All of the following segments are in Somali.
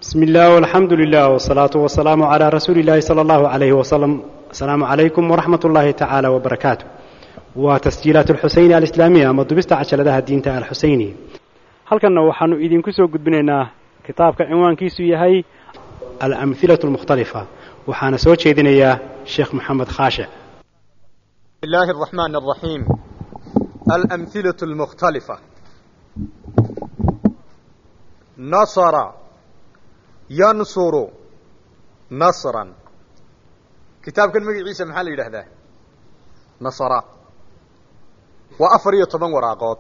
بسم الله والحمد لله والصلاة والسلام على رسول الله صلى الله عليه وسلم السلام عليكم ورحمة الله تعالى وبركاته وتسجيلات الحسين الإسلامية أما دبست عشلدها الدين الحسيني halkanna waxaanu idinku soo gudbinaynaa kitaabka cinwaankiisu yahay alamhilatu almukhtalifa waxaana soo jeedinayaa sheekh maxamed khaashic بسم الله الرحمن الرحيم الأمثلة المختلفة نصر ينصر نصرا كتاب كان مجي عيسى محل يده نصر وأفرية طبان وراقات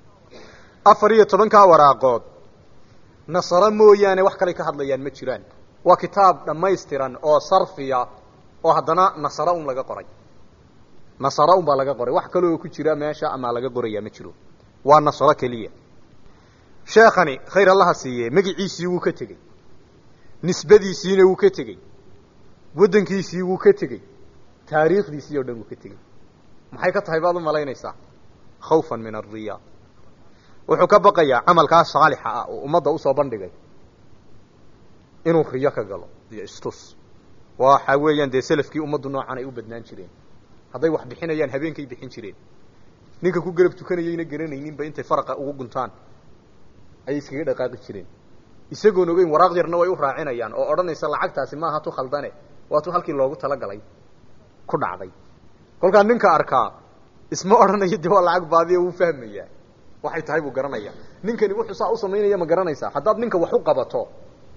أفرية طبان كا وراقات نصر موياني وحكالي كهد ليان مجران وكتاب لما يستران أو صرفية أو هدنا نصر أم لغا قرأي nasara un baa laga qoray wax kaloo ku jira meesha ama laga qoraya ma jiro waa nasaro keliya sheekhani khayr allaha siiye magiciisii wuu ka tegey nisbadiisiina wuu ka tegey waddankiisii wuu ka tegey taariikhdiisii o dhan wuu ka tegey maxay ka tahay baad u malaynaysaa khawfan min alriya wuxuu ka baqayaa camalkaa saalixa ah oo ummadda usoo bandhigay inuu riyo ka galo iyo istus waxa weeyaan dee selafkii ummaddu noocan ay u badnaan jireen hadday wax bixinayaan habeenkay bixin jireen ninka ku garab tukanayayna garanayninba intay faraqa ugu guntaan ayay iskaga dhaqaaqi jireen isagoon ogeyn waraaq yarna way u raacinayaan oo odhanaysa lacagtaasi maaha tu khaldane waa tu halkii loogu talagalay ku dhacday kolkaa ninka arkaa isma odhanayo dee waa lacag baadiya wuu fahmayaa waxay tahay buu garanaya ninkani wuxuu saa u samaynaya ma garanaysaa haddaad ninka wax u qabato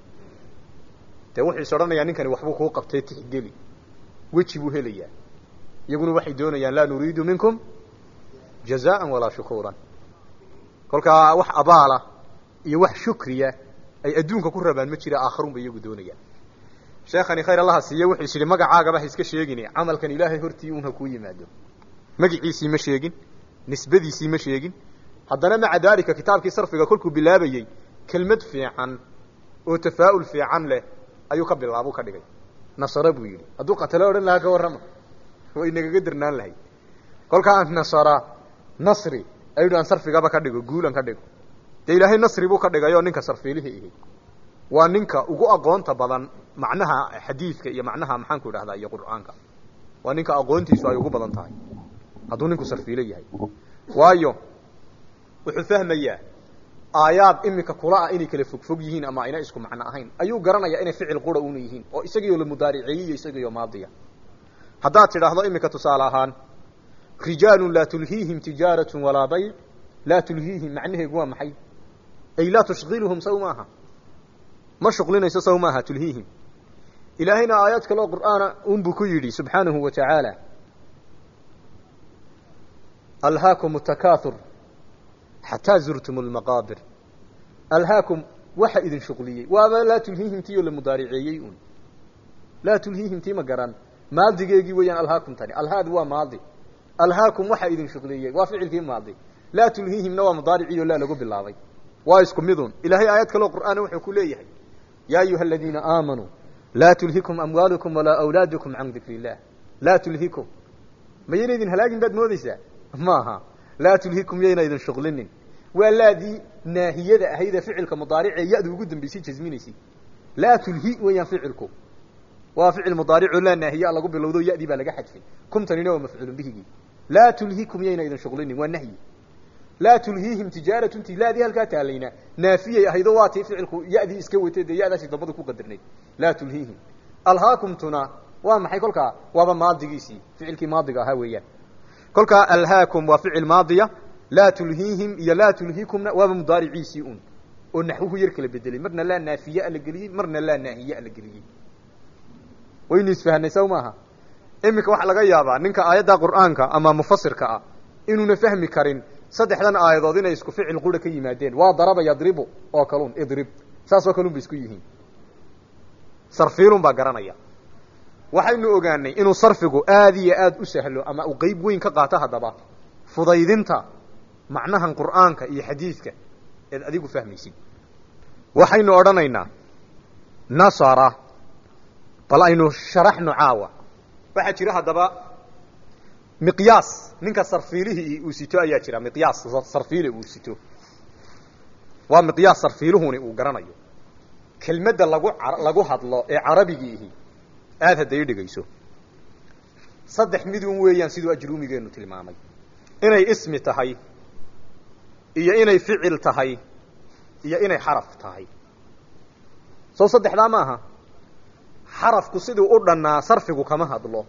dee wuxuu is odhanayaa ninkani waxbuu kuu qabtay tixgeli weji buu helayaa iyaguna waxay doonayaan laa nuriidu minkum jazaan walaa shukuuran kolkaa wax abaala iyo wax shukriya ay adduunka ku rabaan ma jira aakharun bay iyagu doonayaan sheekhani khayr allaha siiye wuxuu is yidhi magacaagaba ha iska sheegine camalkan ilaahay hortii un ha kuu yimaado magiciisii ma sheegin nisbadiisii ma sheegin haddana maca daalika kitaabkii sarfiga kolkuu bilaabayey kelmad fiican oo tafaa'ul fiican leh ayuu ka bilaabuu ka dhigay nasare buu yidhi hadduu qatalo odhan lahaa ka warrama way nagaga dirnaan lahayd kolkaa nasara nasri ayuu aan sarfigaba ka dhigo guulan ka dhigo dee ilaahay nasri buu ka dhigayoo ninka sarfiilihii ihi waa ninka ugu aqoonta badan macnaha xadiidka iyo macnaha maxaanku idhahdaa iyo qur'aanka waa ninka aqoontiisu ay ugu badan tahay hadduu ninku sarfiilo yahay waayo wuxuu fahmayaa aayaad imika kula ah inay kala fogfog yihiin ama ayna isku macno ahayn ayuu garanayaa inay ficil qura una yihiin oo isagiioo la mudaariceeyey iyo isagiioo maadiya haddaad tidhaahdo imika tusaale ahaan rijaalun laa tulhiihim tijaaratun walaa bayc laa tulhiihim macnaheegu waa maxay ay laa tushqiluhum saw maaha ma shuqlinayso saw maaha tulhiihim ilaahayna aayaad kaloo qur'aana unbuu ku yidhi subxaanahu wa tacaala alhaakum takaathur xataa zurtum lmaqaabir alhaakum waxa idin shuqliyey waaba laa tulhiihim tii oo la mudaariceeyey un laa tulhiihim tii ma garan maadigeegii weeyaan alhaakum tani alhaad waa maadi alhaakum waxaa idin shuqliyey waa ficilkii maadi laa tulhiihimna waa mudaaricii oo laa lagu bilaabay waa isku midun ilaahay aayad kaloo qur'aana wuxuu ku leeyahay yaa ayuha aladiina aamanuu laa tulhikum amwaalukum walaa awlaadukum can dikri illah laa tulhikum mayayna idin halaagin baad moodeysaa maaha laa tulhikum yayna idin shuqlinin waa laadii naahiyada ahaydee ficilka mudaaricee ya-du ugu dambeysay jasminaysay laa tulhi weeyaan ficilku waa ficil mudaarico laa naahiya lagu bilowdo yadii baa laga xadfay kumtanina waa mafcuulun bihigii laa tulhikum yayna idin shuqlinin waa nahyi laa tulhiihim tijaaratun ti laadii halkaa taalayna naafiyay ahaydo waa tii ficilku yadii iska watay dee yadaasi dambadu ku qadarnayd laa tulhiihim alhaakumtuna waa maxay kolkaa waaba maadigiisii ficilkii maadiga ahaa weeyaan kolkaa alhaakum waa ficil maadiya laa tulhiihim iyo laa tulhikumna waaba mudaariciisii un oo naxwuhu yar kala bedelay marna laa naafiya la geliyey marna laa naahiya la geliyey waynu isfahanay saw maaha iminka waxaa laga yaabaa ninka aayadda qur'aanka ama mufasirka ah inuuna fahmi karin saddexdan aayadood inay isku ficil qura ka yimaadeen waa daraba yadribu oo kalun idrib saasoo kalun bay isku yihiin sarfiilun baa garanaya waxaynu ogaanay inuu sarfigu aad iyo aad u sahlo ama uu qeyb weyn ka qaato haddaba fudaydinta macnahan qur'aanka iyo xadiidka eed adigu fahmaysid waxaynu odhanaynaa nasara bal aynu sharaxno caawa waxaa jira haddaba miqyaas ninka sarfiilihii uu sito ayaa jira miqyaas sarfiile uu sito waa miqyaas sarfiiluhuni uu garanayo kelmadda lagu lagu hadlo ee carabigiihi aada hadda i dhegayso saddex midun weeyaan siduu ajruumigeenu tilmaamay inay ismi tahay iyo inay ficil tahay iyo inay xaraf tahay soo saddexdaa ma aha xarafku siduu u dhannaa sarfigu kama hadlo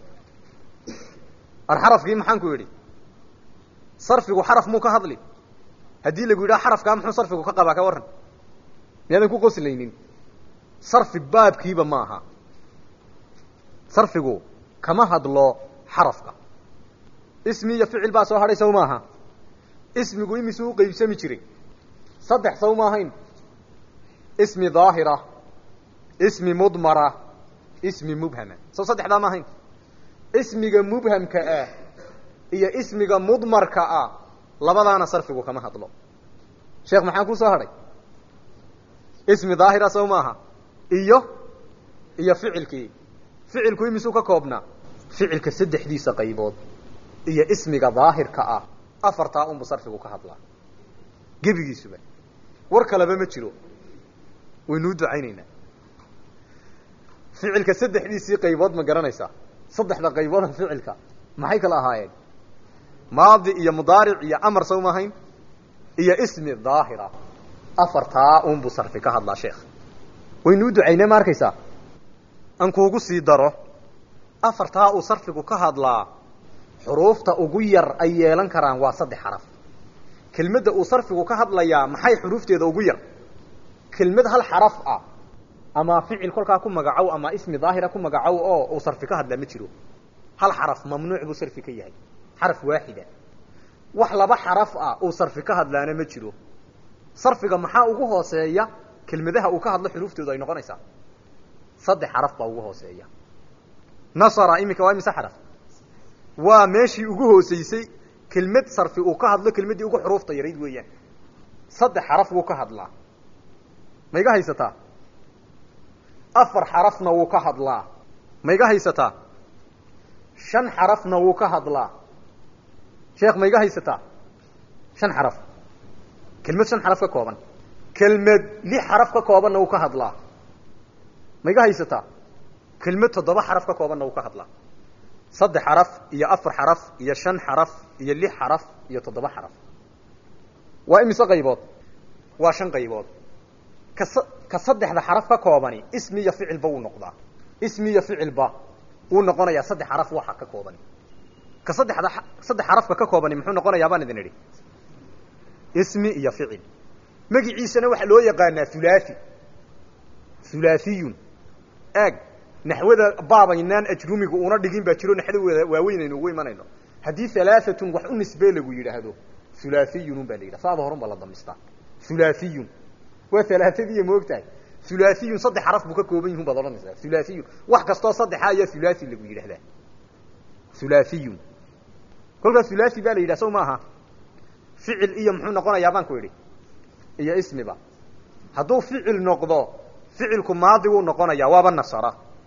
ar xarafkii maxaan ku yidhi sarfigu xaraf muu ka hadli haddii lagu yidhaha xarafkaa muxuu sarfigu ka qabaa ka warran miyaadan ku qoslaynin sarfi baabkiiba ma aha sarfigu kama hadlo xarafka ismi iyo ficil baa soo hadhay saw maaha ismigu imisuu u qeybsami jiray saddex saw ma ahayn ismi daahira ismi mudmara ismi mubhama saw saddexdaa ma ahayn ismiga mubhamka ah iyo ismiga mudmarka ah labadaana sarfigu kama hadlo sheekh maxaa ku soo hadhay ismi daahira saw maaha iyo iyo ficilkii ficilku imisuu ka koobnaa ficilka saddexdiisa qaybood iyo ismiga daahirka ah afartaa unbu sarfigu ka hadlaa gebigiisuba war kaleba ma jiro waynuu ducaynaynaa ficilka saddexdiisii qaybood ma garanaysaa saddexda qaybooda ficilka maxay kala ahaayeen maadi iyo mudaaric iyo amar saw maahayn iyo ismi daahira afartaa unbu sarfi ka hadlaa sheekh waynuu ducaynee ma arkaysaa aan kuugu sii daro afartaa uu sarfigu ka hadlaa xuruufta ugu yar ay yeelan karaan waa saddex xaraf kelmadda uu sarfigu ka hadlayaa maxay xuruufteeda ugu yar kelmad hal xaraf ah ama ficil kolkaa ku magacow ama ismi daahira ku magacow oo uu sarfi ka hadlaa ma jiro hal xaraf mamnuuc buu sarfi ka yahay xaraf waaxida wax laba xaraf ah uu sarfi ka hadlaana ma jiro sarfiga maxaa ugu hooseeya kelmadaha uu ka hadlo xuruuftoodu ay noqonaysaa saddex xaraf baa ugu hooseeya nasara iminka waa imise xaraf waa meeshii ugu hooseysay kelmad sarfi uu ka hadlo kelmaddii ugu xuruufta yarayd weeyaan saddex xaraf wuu ka hadlaa ma iga haysataa afar xarafna wuu ka hadlaa ma iga haysataa shan xarafna wuu ka hadlaa sheekh ma iga haysataa shan xaraf kelmad shan xaraf ka kooban kelmad lix xaraf ka koobanna wuu ka hadlaa ma iga haysataa kelmad toddoba xaraf ka koobanna wuu ka hadlaa saddex xaraf iyo afar xaraf iyo shan xaraf iyo lix xaraf iyo toddoba xaraf waa imise qaybood waa shan qaybood ka ka saddexda xaraf ka koobani ismi iyo ficilba wuu noqdaa ismi iyo ficilba wuu noqonayaa saddex xaraf waxa ka koobani ka saddexda saddex xarafka ka koobani muxuu noqonayaa baan idin idhi ismi iyo ficil magiciisana waxaa loo yaqaanaa hulaathi hulaathiyun eeg naxwada baabaynaan ajrumigu una dhigin baa jiro naxdawada waaweynaynu ugu imanayno haddii halaaatun wax u nisbee lagu yidhaahdo hulaathiyun un baa la yidhaha saada horun baa la damistaa hulaathiyun waa halaaadiya ma og tahay hulaathiyun saddex xaraf buu ka kooban yihun baad odhanaysaa hulaathiyun wax kastoo saddexa ayaa hulaathi lagu yidhahdaa hulaathiyun kolkaas hulaathi baa la yidhaha sow maaha ficil iyo muxuu noqonayaa baan ku idhi iyo ismiba hadduu ficil noqdo ficilku maadi wuu noqonayaa waaba nasara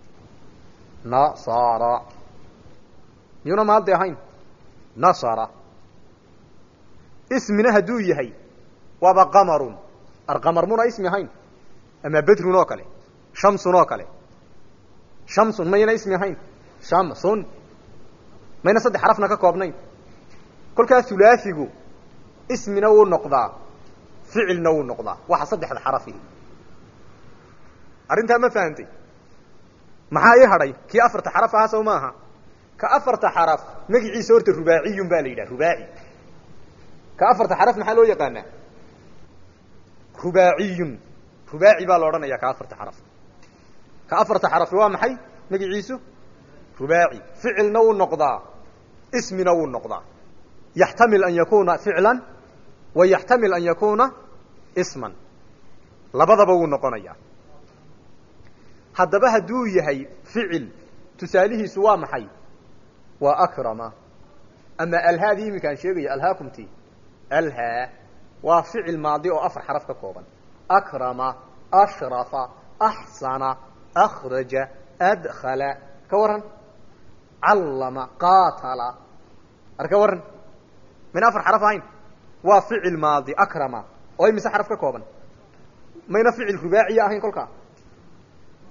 nasara miyuuna maadi ahayn nasara ismina hadduu yahay waaba qamarun arqamar muna ismi ahayn ama bedrun oo kale shamsun oo kale shamsun mayna ismi ahayn shamsun mayna saddex xarafna ka koobnayn kolkaa hulaahigu ismina wuu noqdaa ficilna wuu noqdaa waxa saddexda xarafihi arrintaa ma fahantay maxaa ii hadhay kii afarta xaraf ahaa sow maaha ka afarta xaraf magiciisa horta rubaaciyun baa la yidhaha rubaaci ka afarta xaraf maxaa loo yaqaanaa rubaaciyun rubaaci baa la odhanaya ka afarta xaraf ka afarta xarafi waa maxay magiciisu rubaaci ficilna wuu noqdaa ismina wuu noqdaa yaxtamil an yakuna ficlan wa yaxtamil an yakuna isman labadaba wuu noqonayaa haddaba hadduu yahay ficil tusaalihiisu waa maxay waa akrama ama alhaadii iminkaan sheegaya alhaakumti alhaa waa ficil maadi oo afar xaraf ka kooban akrama ashrafa axsana akhraja adkhala ka waran callama qaatala ar ka waran mayna afar xaraf ahayn waa ficil maadi akrama oo imise xaraf ka kooban mayna ficil rubaaciya ahayn kolkaa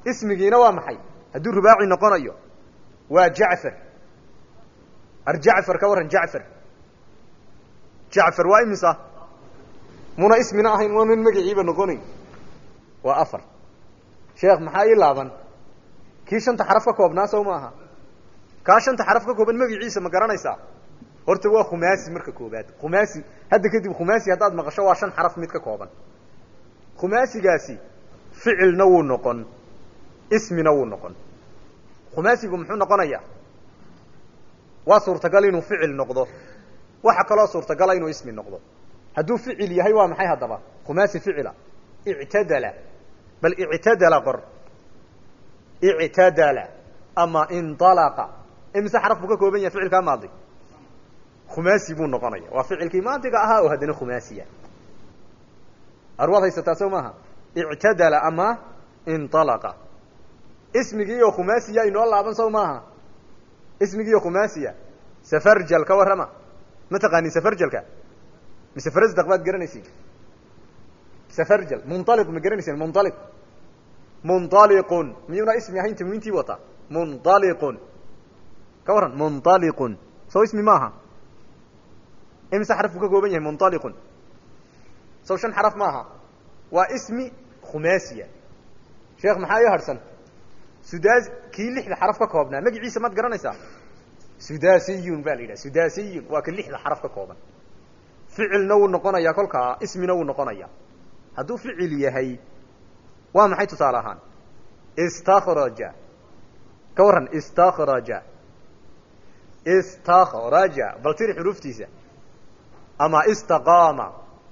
ismigiina waa maxay hadduu rubaaci noqonayo waa jacfar ar jacfar ka warran jacfar jacfar waa imisa muna ismina ahayn waanan magaciiba noqonayn waa afar sheekh maxaa ii laaban kii shanta xaraf ka koobnaa sow maaha kaa shanta xaraf ka kooban magaciisa ma garanaysaa horta waa khumaasi marka koobaad khumaasi hadda kadib khumaasi haddaad maqasho waa shan xaraf mid ka kooban khumaasigaasi ficilna wuu noqon ismina wuu noqon khumaasigu muxuu noqonayaa waa suurtagal inuu ficil noqdo waxa kaloo suurtagala inuu ismi noqdo hadduu ficil yahay waa maxay haddaba khumaasi ficila ictadala bal ictadala qor ictadala ama indalaqa imise xaraf buu ka kooban yahay ficilkaa maadi khumaasi buu noqonaya waa ficilkii maadiga ahaa oo haddana khumaasiya arwaad haysataa soo maaha ictadala ama indalaqa ismigii oo khumaasiya inoo laaban sow maaha ismigii oo khumaasiya safarjal ka warrama ma taqaanin safarjalka mise farasdaq baad garanaysiin safarjal munaliq ma garanayseen munaliq munaliqun miyuuna ismi ahayn tanwiintii wata munaliqun ka warran munaliqun soo ismi maaha imise xaraf buu ka kooban yahay munaliqun sow shan xaraf maaha waa ismi khumaasiya sheekh maxaa ii harhsan sudaas kii lixda xaraf ka koobnaa magaciisa maad garanaysaa sudasiyun ba la yidhaha sudasiyun waa ka lixda xaraf ka kooban ficilna wuu noqonayaa kolkaa ismina wuu noqonayaa hadduu ficil yahay waa maxay tusaale ahaan istakraja ka warran istakraja istakraja bal tiri xuruuftiisa ama istaqaama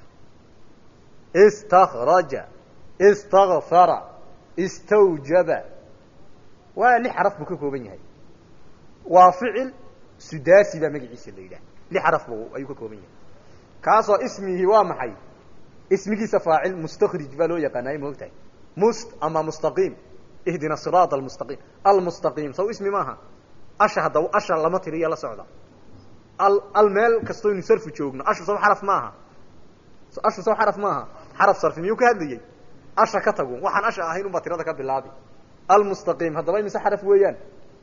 istakraja istakfara istawjaba waa lix xaraf buu ka kooban yahay waa ficil sudaasi baa magaciisa la yidhaha lix xaraf bu ayuu ka kooban yahay kaasoo ismigii waa maxay ismigiisa faacil mustakrij baa loo yaqaanaaye maogtahay must ama mustaqiim ihdina siraat almustaqiim almustaqiim saw ismi maaha asha hadda asha lama tiriya la socda al al meel kastoynu sarfu joogno ashu saw xaraf maaha ashu saw xaraf maaha xaraf sarfi miyuu ka hadlayey asha ka tagu waxaan asha ahayn unbaa tirada ka bilaabi almustaqiim haddaba imise xaraf weeyaan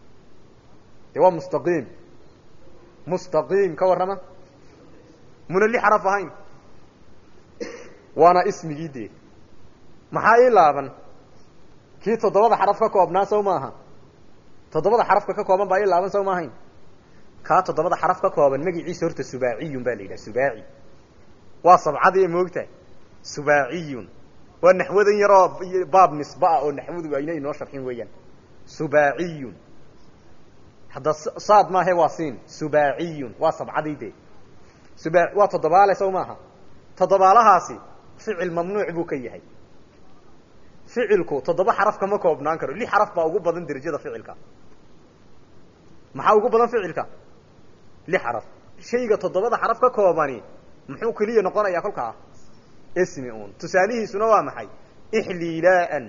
de waa mustaqiim mustaqiim ka warrama muna li xaraf ahayn waana ismigii dee maxaa ii laaban kii toddobada xaraf ka koobnaa sow maaha toddobada xarafka ka kooban baa ii laaban sow maahayn kaa toddobada xaraf ka kooban magaciisa horta subaaciyun baa la yidhaha subaaci waa sabcadii moogtahay subaaciyun waa naxwadan yaroo baab nisba ah oo naxwadu ayna inoo sharxin weeyaan subaaciyun hadda saad maahe waa siin subaaciyun waa sabcadii dee suba waa toddobaale sow maaha toddobaalahaasi ficil mamnuuc buu ka yahay ficilku toddoba xaraf kama koobnaan karo lix xaraf baa ugu badan derajada ficilka maxaa ugu badan ficilka lix xaraf shayga toddobada xaraf ka koobani muxuu keliya noqonayaa kolkaa ismi un tusaalihiisuna waa maxay ixliilaan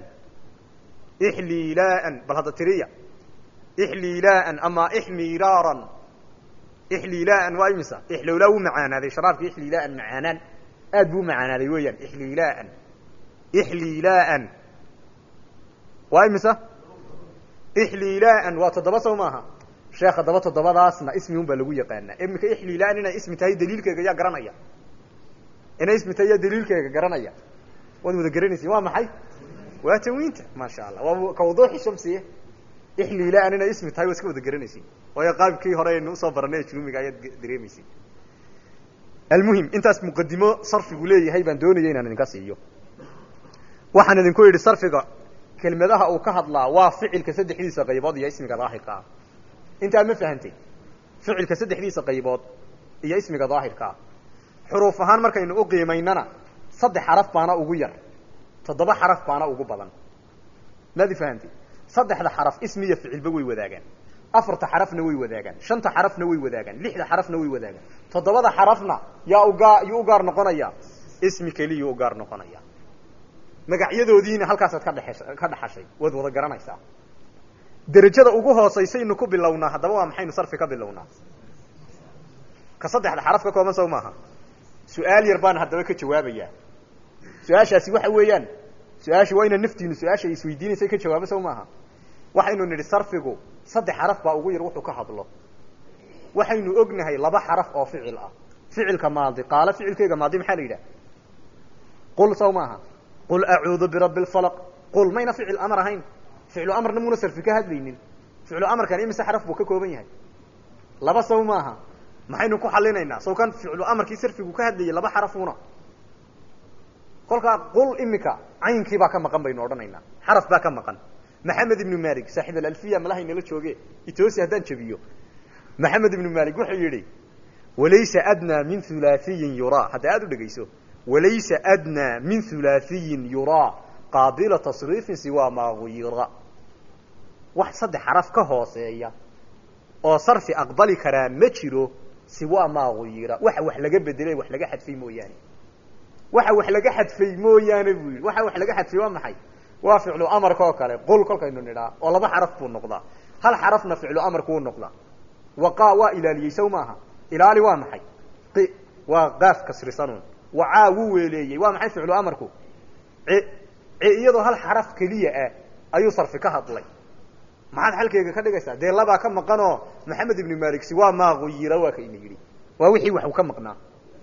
ixliilaan bal hadda tiriya ixliilaan ama ixmiraaran ixliilaan waa imisa ixlowlaa wuu macaanaaday sharaabka ixliilaan macaanaan aad buu macaanaaday weeyaan ixliilaan ixliilaan waa imisa ixliilaan waa toddoba sow maaha sheekh haddaba toddobadaasna ismi un baa lagu yaqaanaa iminka ixliilaan inay ismi tahay daliilkeega yaa garanaya inay ismi tahay yaa daliilkeega garanaya waad wada garanaysin waa maxay waa tanwiinta maasha allah waa ka wuduuxi shamsiye ixliilaan inay ismi tahay waa iska wada garanaysin waayo qaabkii hore aynu usoo baranay ajrumiga ayaad dareemaysin almuhim intaas muqadimo sarfigu leeyahay baan doonaya inaan idinka siiyo waxaan idinku yidhi sarfiga kelmadaha uu ka hadlaa waa ficilka saddexdiisa qaybood iyo ismiga daahirka ah intaa ma fahantay ficilka saddexdiisa qaybood iyo ismiga daahirka ah xuruuf ahaan markaynu u qiimaynana saddex xaraf baana ugu yar toddoba xaraf baana ugu badan maadi fahantay saddexda xaraf ismi iyo ficilba way wadaagaan afarta xarafna way wadaagaan shanta xarafna way wadaagaan lixda xarafna way wadaagaan toddobada xarafna yaa ugaa yuu u gaar noqonaya ismi keliyuu u gaar noqonaya magacyadoodiina halkaasaad ka dheesh ka dhexashay waad wada garanaysaa derajada ugu hoosaysaynu ku bilownaa haddaba waa maxaynu sarfi ka bilownaa ka saddexda xaraf ka kooban sow maaha su-aal yar baan haddaba ka jawaabayaa su-aashaasi waxa weeyaan su-aasha waa ina naftiinu su-aasha ay isweydiinaysa ka jawaabo sow maaha waxaynu nidhi sarfigu saddex xaraf baa ugu yar wuxuu ka hadlo waxaynu ognahay laba xaraf oo ficil ah ficilka maadi qaalo ficilkeyga maadi maxaa la yidhaha qul saw maaha qul acuudu birabbi lfalaq qul mayna ficil amar ahayn ficlu amarna muuna sarfi ka hadlaynin ficlu amarkan imise xaraf buu ka kooban yahay laba saw maaha maxaynu ku xalinaynaa saw kan ficlu amarkii sarfigu ka hadlayay laba xarafuna kolkaa qul imika caynkii baa ka maqan baynu odhanaynaa xaraf baa ka maqan maxamed ibnu malik saaxib alalfiya malahay nala jooge itoosi haddaan jabiyo maxamed ibnu malik wuxuu yidhi walaysa adnaa min hulaahiyin yuraa hadda aada u dhegayso walaysa adnaa min hulaahiyin yuraa qaabila tasriifin siwaa maa guyira wax saddex xaraf ka hooseeya oo sarfi aqbali karaa ma jiro siwaa maa guyira waxa wax laga bedelay wax laga xadfay mooyaane waxa wax laga xadfay mooyaane buu yidhi waxa wax laga xadfay waa maxay waa ficlu amarka oo kale qul kolkaynu nidhaa oo laba xaraf buu noqdaa hal xarafna ficlu amarku u noqdaa waqa waa ilaaliyey saw maaha ilaali waa maxay qi waa qaaf kasrisanuun wacaa wuu weeleeyey waa maxay ficlu amarku ci ci iyadoo hal xaraf keliya ah ayuu sarfi ka hadlay maxaad xalkeyga ka dhigaysaa dee labaa ka maqanoo maxamed ibnu maliksi waa maaquyira waa kayna yidhi waa wixii wax uu ka maqnaa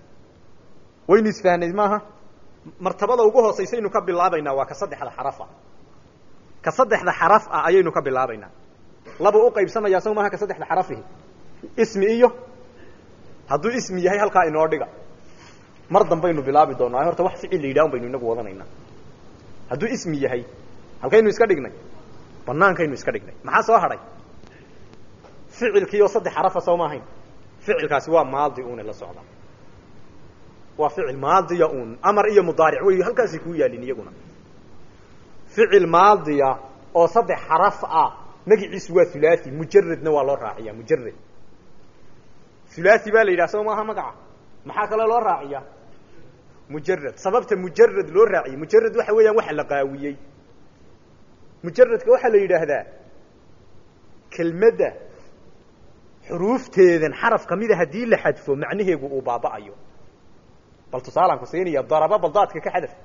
waynu isfahnay maaha martabada ugu hoosaysaynu ka bilaabaynaa waa ka saddexda xarafa ka saddexda xaraf ah ayaynu ka bilaabaynaa laba u qaybsamayaa saw maaha ka saddexda xarafihi ismi iyo hadduu ismi yahay halkaa inoo dhiga mar dambaynu bilaabi doonaa horta wax ficil la yidhaha un baynu inagu wadanaynaa hadduu ismi yahay halkaynu iska dhignay banaankaynu iska dhignay maxaa soo hadhay ficilkii oo saddex xarafa soo ma ahayn ficilkaasi waa maadi une la socda waa ficil maadiya un amar iyo mudaaric wey halkaasay kuu yaalin iyaguna ficil maadiya oo saddex xaraf ah magiciisu waa hulaathi mujaradna waa loo raaciya mujarad hulaathi baa la yidhaha soo maaha magaca maxaa kale loo raaciya mujarad sababta mujarad loo raaciyey mujarad waxa weeyaan waxa la qaawiyey mujaradka waxaa la yidhaahdaa kelmadda xuruufteedan xaraf kamida haddii la xadfo macnaheegu uu baaba'ayo bal tusaalaan ku siinaya daraba baldaadka ka xadaf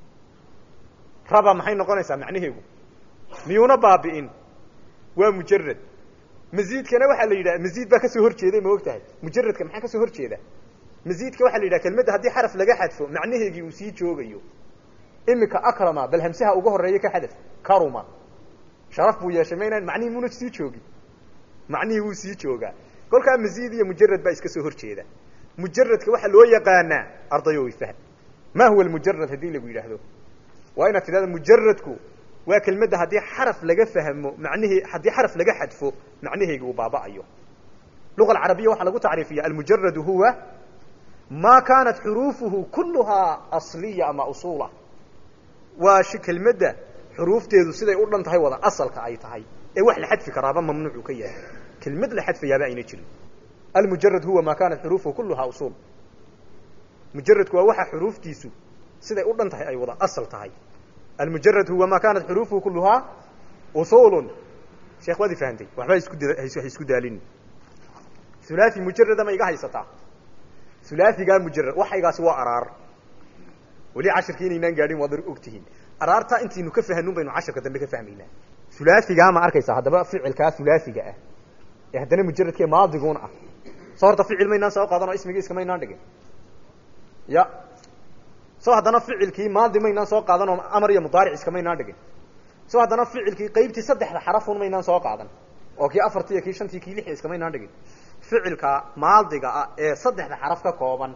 raba maxay noqonaysaa macnaheegu miyuuna baabi'in waa mujarad maziidkana waxaa la yidhaha maziid baa kasoo horjeeday ma og tahay mujaradka maxaa kasoo horjeeda maziidka waxaa la yidhaha kelmadda haddii xaraf laga xadfo macnaheegii uu sii joogayo imika akrama bal hamsaha uga horeeya ka xadaf karuma sharaf buu yeeshay maynaan macnihii muuna sii joogin macnihii wuu sii joogaa kolkaa maziid iyo mujarad baa iska soo horjeeda mujaradka waxaa loo yaqaanaa ardayo fahm ma huwa mujarad haddii lagu yidhaahdo waa inaad tidhahda mujaradku waa kelmadda haddii xaraf laga fahmo manihii haddii xaraf laga xadfo macnaheegi uu baaba'ayo luga alcarabiya waxaa lagu tacriifiya almujaradu huwa ma kaanat xuruufuhu kuluhaa asliya ama usula waa shi kelmadda xuruufteedu siday u dhan tahay wada asalka ay tahay ee wax la xadfi karaaba mamnuucu ka yahay kelmad la xadfayaaba ayna jirin almujarad huwa ma kaanat xuruufuhu kuluhaa usul mujaradku waa waxa xuruuftiisu siday u dhan tahay ay wada asal tahay almujarad huwa ma kaanat xuruufuhu kuluhaa usulun sheekh waad i fahamtay waxba isku ha isku daalin hulaathi mujarada ma iga haysataa hulaahigaa mujarad waxaygaasi waa araar weli cashirka inaynaan gaadhin waad og tihiin araartaa intaynu ka fahanun baynu cashirka dambe ka fahmaynaa hulaahigaa ma arkaysaa haddaba ficilkaa hulaahiga ah ee haddana mujaradkee maadiguun ah soo horta ficil maynaan soo qaadan oo ismigii iska maynaan dhigin ya soo haddana ficilkii maadi maynaan soo qaadan oo amar iyo mudaaric iska maynaan dhigin soo haddana ficilkii qaybtii saddexda xarafun maynaan soo qaadan oo kii afartii kii shantii kii lixii iska maynaan dhigin ficilka maadiga ah ee saddexda xaraf ka kooban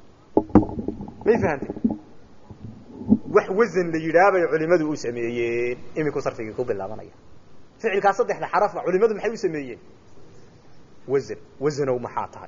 may fahantay wax wasan la yidhaah bay culimadu u sameeyeen iminku sarfigii ku bilaabanaya ficilkaa saddexda xarafa culimadu maxay u sameeyeen wasan wasanow maxaa tahay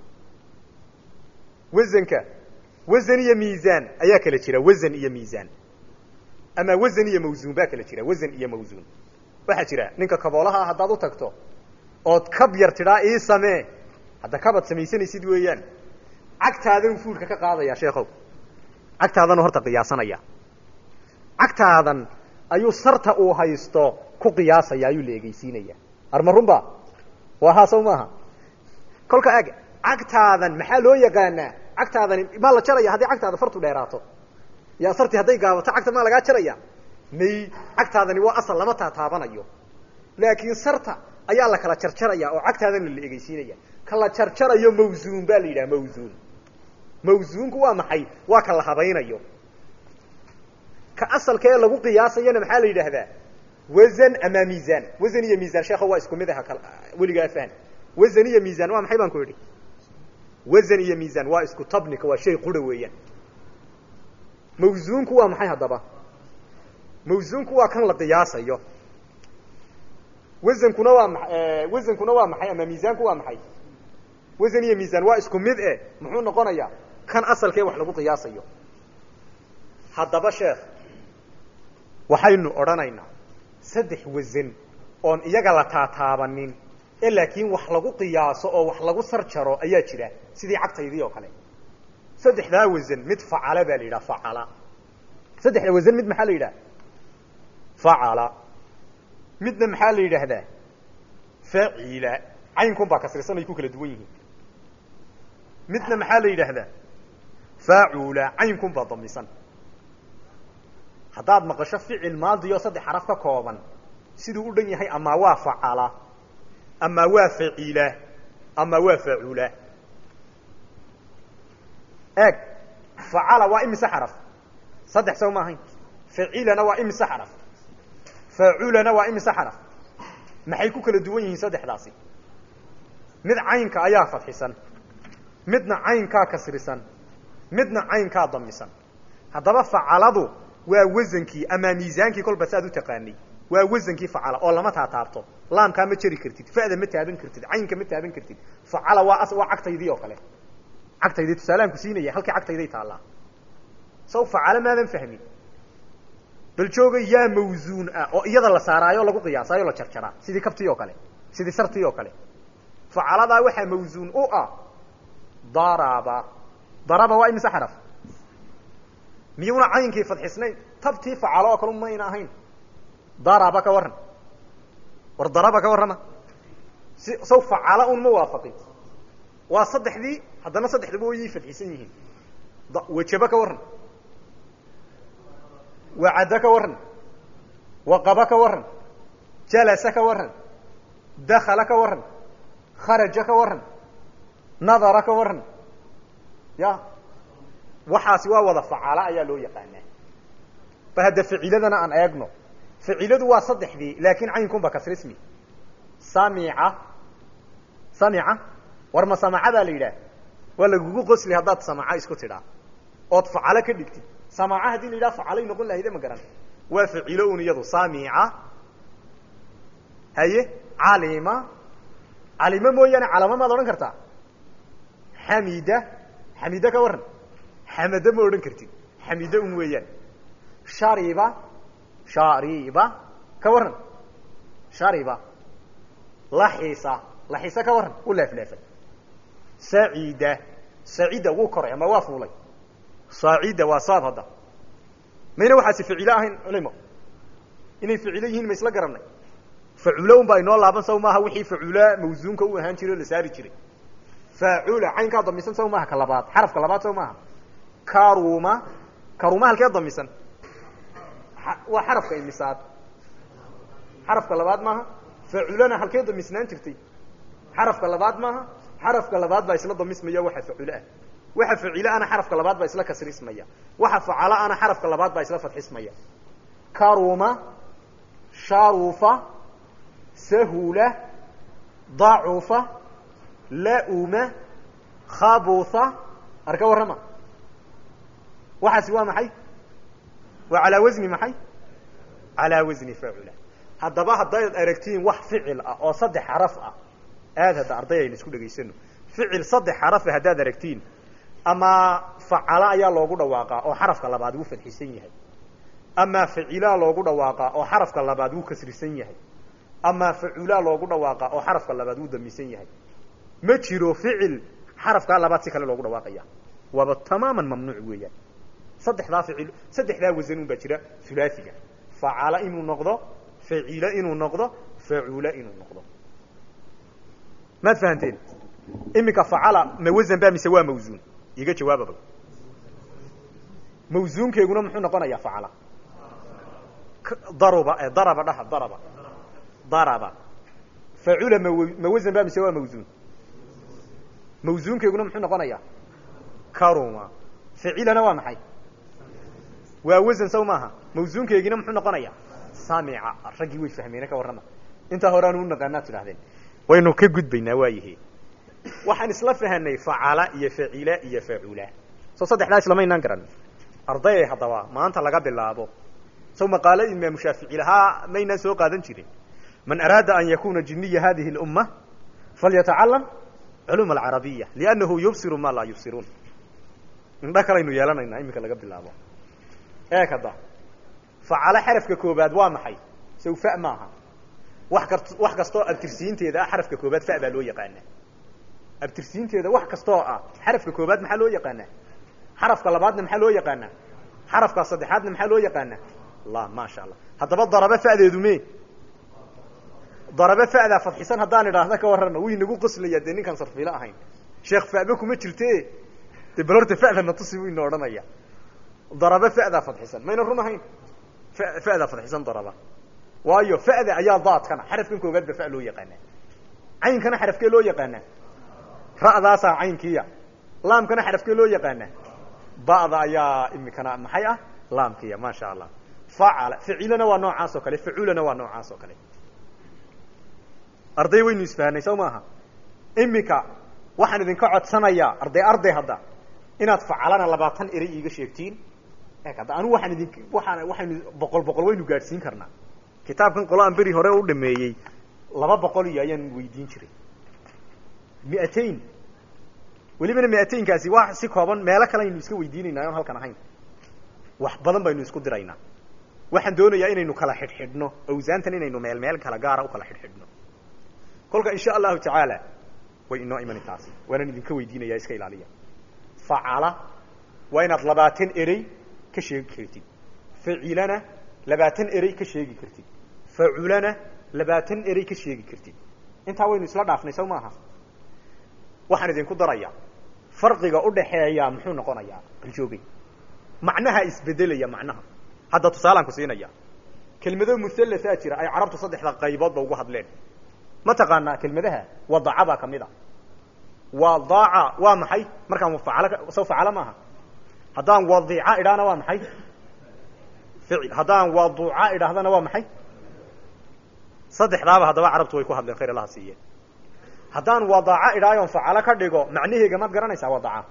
wasanka wasan iyo miisaan ayaa kala jira wasan iyo miisaan ama wasan iyo mawsuun baa kala jira wasan iyo mawsuun waxaa jira ninka kaboolaha ah haddaad u tagto ood kab yar tidhaa ii samee hadda kabaad samaysanaysid weeyaan cagtaadan fuulka ka qaadaya sheekow cagtaadanu horta qiyaasanaya cagtaadan ayuu sarta uu haysto ku qiyaasaya ayuu la egeysiinaya arma runba waa haa saw maaha kolka ag cagtaadan maxaa loo yaqaanaa cagtaadani maa la jaraya haddii cagtaada fartu dheeraato ya sarti hadday gaabato cagta maa lagaa jaraya may cagtaadani waa asal lama taataabanayo laakiin sarta ayaa la kala jarjaraya oo cagtaadana la egeysiinaya ka la jarjarayo mawsuun baa la yidhaha mawsuun mawsuunku waa maxay waa ka la habaynayo ka asalka ee lagu qiyaasayana maxaa la yidhaahdaa wasan ama miisaan wasan iyo miisaan sheekho waa isku mid aha kal weligaa fahan wasan iyo miisaan waa maxay baan ku idhi wasan iyo miisaan waa isku tabnika waa shay qura weeyaan mawsuunku waa maxay haddaba mawsuunku waa kan la qiyaasayo wasankuna waa ma wasankuna waa maxay ama miisaanku waa maxay wasan iyo miisaan waa isku mid eh muxuu noqonayaa kan asalkee wax lagu qiyaasayo haddaba sheekh waxaynu odhanaynaa saddex wasan oon iyaga la taataabanin ee laakiin wax lagu qiyaaso oo wax lagu sarjaro ayaa jira sidii cagtaydii oo kale saddexdaa wasan mid facala baa la yidhaha facala saddexda wasan mid maxaa la yidhaha facala midna maxaa la yidhaahdaa facila caynkun baa kasrisan ay ku kala duwan yihiin midna maxaa la yidhaahdaa faacula caynkun baa damisan haddaad maqasho ficil maadi oo saddex xaraf ka kooban siduu u dhan yahay amaa waa facala amaa waa facila amaa waa faacula eeg facala waa imise xaraf saddex saw ma ahayn facilana waa imise xaraf faaculana waa imise xaraf maxay ku kala duwan yihiin saddexdaasi mid caynka ayaa fadxisan midna caynkaa kasrisan midna caynkaa damisan haddaba facaladu waa wasankii ama miisaankii kolba saad u taqaanay waa wasankii facala oo lama taataabto laamkaa ma jeri kartid fa'da ma taaban kartid caynka ma taaban kartid facala waa waa cagtaydii oo kale cagtaydii tusaaleaan ku siinaya halkii cagtayday taallaa saw facala maadan fahmin bal jooga yaa mawsuun ah oo iyada la saaraayo o lagu qiyaasaayo la jarjaraa sidii kabtii oo kale sidii sartii oo kale facaladaa waxaa mawsuun u ah daraba daraba waa imise xaraf miyuuna caynkii fadxisnayn tabtii facalo oo kale mayna ahayn daraba ka warran war daraba ka warrama si saw facala un ma waafaqin waa saddexdii haddana saddexdaba wayay fadxisan yihiin wajaba ka warran wacadda ka warran waqaba ka warran jalasa ka warran dakala ka warran kharaja ka warran nadara ka warran ya waxaasi waa wada facala ayaa loo yaqaanaa ba hadda faciladana aan eegno faciladu waa saddexdii laakin caynkunba kasrismi samica samica war ma samaca baa la yidhaah waa lagugu qosli haddaad samaca isku tidhaa ood facalo ka dhigtid samaca haddii la yidhaha facalay noqon lahayde ma garan waa facilo un iyadu samica haye calima calima mooyaane calama maad odhan kartaa xamida xamida ka warran xamada ma odhan kartid xamida un weeyaan shariba shariba ka warran shariba laxisa laxisa ka warran u leefleefay sacida sacida wuu koray ama waa fuulay saacida waa saad hadda mayna waxaasi ficilo ahayn culimo inay ficilo yihiin ma isla garanay faculo un baa inoo laaban saw maaha wixii facula mawsuunka u ahaan jiray o la saari jiray faacula caynkaa damisan saw maaha ka labaad xarafka labaad saw maaha karuma karuma halkee damisan waa xarafka imisaad xarafka labaad maaha faculana halkee damisnaan jirtay xarafka labaad maaha xarafka labaad baa isla damismaya waxa faculo ah waxa facilo ana xarafka labaad baa isla kasrismaya waxa facalo ana xarafka labaad baa isla fadxismaya karuma sharufa sahula dacufa lauma khabutha arka warrama waxaasi waa maxay waa calaa wasni maxay calaa wasni facula haddaba haddayd aragtiin wax ficil ah oo saddex xaraf ah aad hadda arday aynu isku dhegaysano ficil saddex xarafa haddaad aragtiin ama facala ayaa loogu dhawaaqaa oo xarafka labaad wuu fadxisan yahay ama facilaa loogu dhawaaqaa oo xarafka labaad wuu kasrisan yahay ama faculaa loogu dhawaaqaa oo xarafka labaad wuu damisan yahay ma jiro ficil xarafkaa labaad si kale loogu dhawaaqaya waaba tamaaman mamnuuc weeyaan saddexdaa ficil saddexdaa wasan un baa jira hulaasiga facala inuu noqdo facila inuu noqdo facula inuu noqdo maad fahanteen iminka facala ma wasan ba mise waa mawsuun iga jawaababa mawsuunkeeguna muxuu noqonayaa facala daruba daraba dhaha daraba daraba facula ma ma wasan ba mise waa mawsuun mawsuunkeyguna muxuu noqonayaa karuma ficilana waa maxay waa wasan saw maaha mawsuunkeygina muxuu noqonayaa samica raggii way fahmeene ka warrama intaa hore aanu u naqaanaad tidhahdeen waynu ka gudbaynaa waayihi waxaan isla fahanay facala iyo facila iyo facula soo saddexdaa islamaynaan garan ardayay haddaba maanta laga bilaabo saw maqaalo imaamu shaafici lahaa maynaan soo qaadan jirin man araada an yakuna jiniya hadihi اlumma falyatacalam culum alcarabiya liannahu yubsiru ma laa yubsiruun indho kalaynu yeelanaynaa iminka laga bilaabo ee kada facalo xarafka koobaad waa maxay saw fa maaha wax ka wax kastoo abtirsiinteeda ah xarafka koobaad fa baa loo yaqaanaa abtirsiinteeda wax kastoo ah xarafka koobaad maxaa loo yaqaanaa xarafka labaadna maxaa loo yaqaanaa xarafka saddexaadna maxaa loo yaqaanaa la maasha allah haddaba daraba fa'deedu me daraba fa'daa fadxisan haddaan idhaahda ka warrana wuu inagu qoslaya dee ninkaan sarfiilo ahayn sheekh fa'ba kuma jirte dee bal horta fa'dana tusi buu ina odhanaya daraba fa'daa fadxisan mayna run ahayn fa'daa fadxisan daraba waayo fa'da ayaa daadkana xarafkan koobaad ba fa loo yaqaanaa caynkana xarafkee loo yaqaanaa ra'daasaa caynkiya laamkana xarafkee loo yaqaanaa ba'da ayaa imikana maxay ah laamkiya maasha allah facala ficilana waa noocaas oo kale faculana waa noocaas oo kale arday waynu isfahanay saw maaha imika waxaan idinka codsanayaa arday arday hadda inaad facalana labaatan erey iiga sheegtiin e hadda anigu waxaan idin waxaan waxaynu boqol boqol waynu gaadhsiin karnaa kitaabkan qolo aan beri hore u dhameeyey laba boqol iyo ayaan weydiin jiray miatain welibana miataynkaasi waa si kooban meelo kale aynu iska weydiinaynaa oon halkan ahayn wax badan baynu isku diraynaa waxaan doonayaa inaynu kala xidhxidhno awsaantan inaynu meel meel kala gaara u kala xidhxidhno kolka insha allahu tacaala way inoo imani taasi waanaan idinka weydiinaya iska ilaaliya facala waa inaad labaatan erey ka sheegi kartid facilana labaatan erey ka sheegi kartid faculana labaatan erey ka sheegi kartid intaa waynu isla dhaafnay saw maaha waxaan idinku darayaa farqiga udhaxeeya muxuu noqonayaa baljoogay macnaha isbedelaya macnaha hadda tusaalaan ku siinaya kelmado muhalathaa jira ay carabtu saddexda qayboodba ugu hadleen ma taqaanaa kelmadaha wadaca baa kamid a wadaaca waa maxay markaan faal saw facala maaha haddaan wadica idhaana waa maxay ficil haddaan waduca idhaahdana waa maxay saddexdaaba haddaba carabtu way ku hadleen khayr allaha siiye haddaan wadaca idhaayoon facalo ka dhigo macnaheega maad garanaysaa wadaca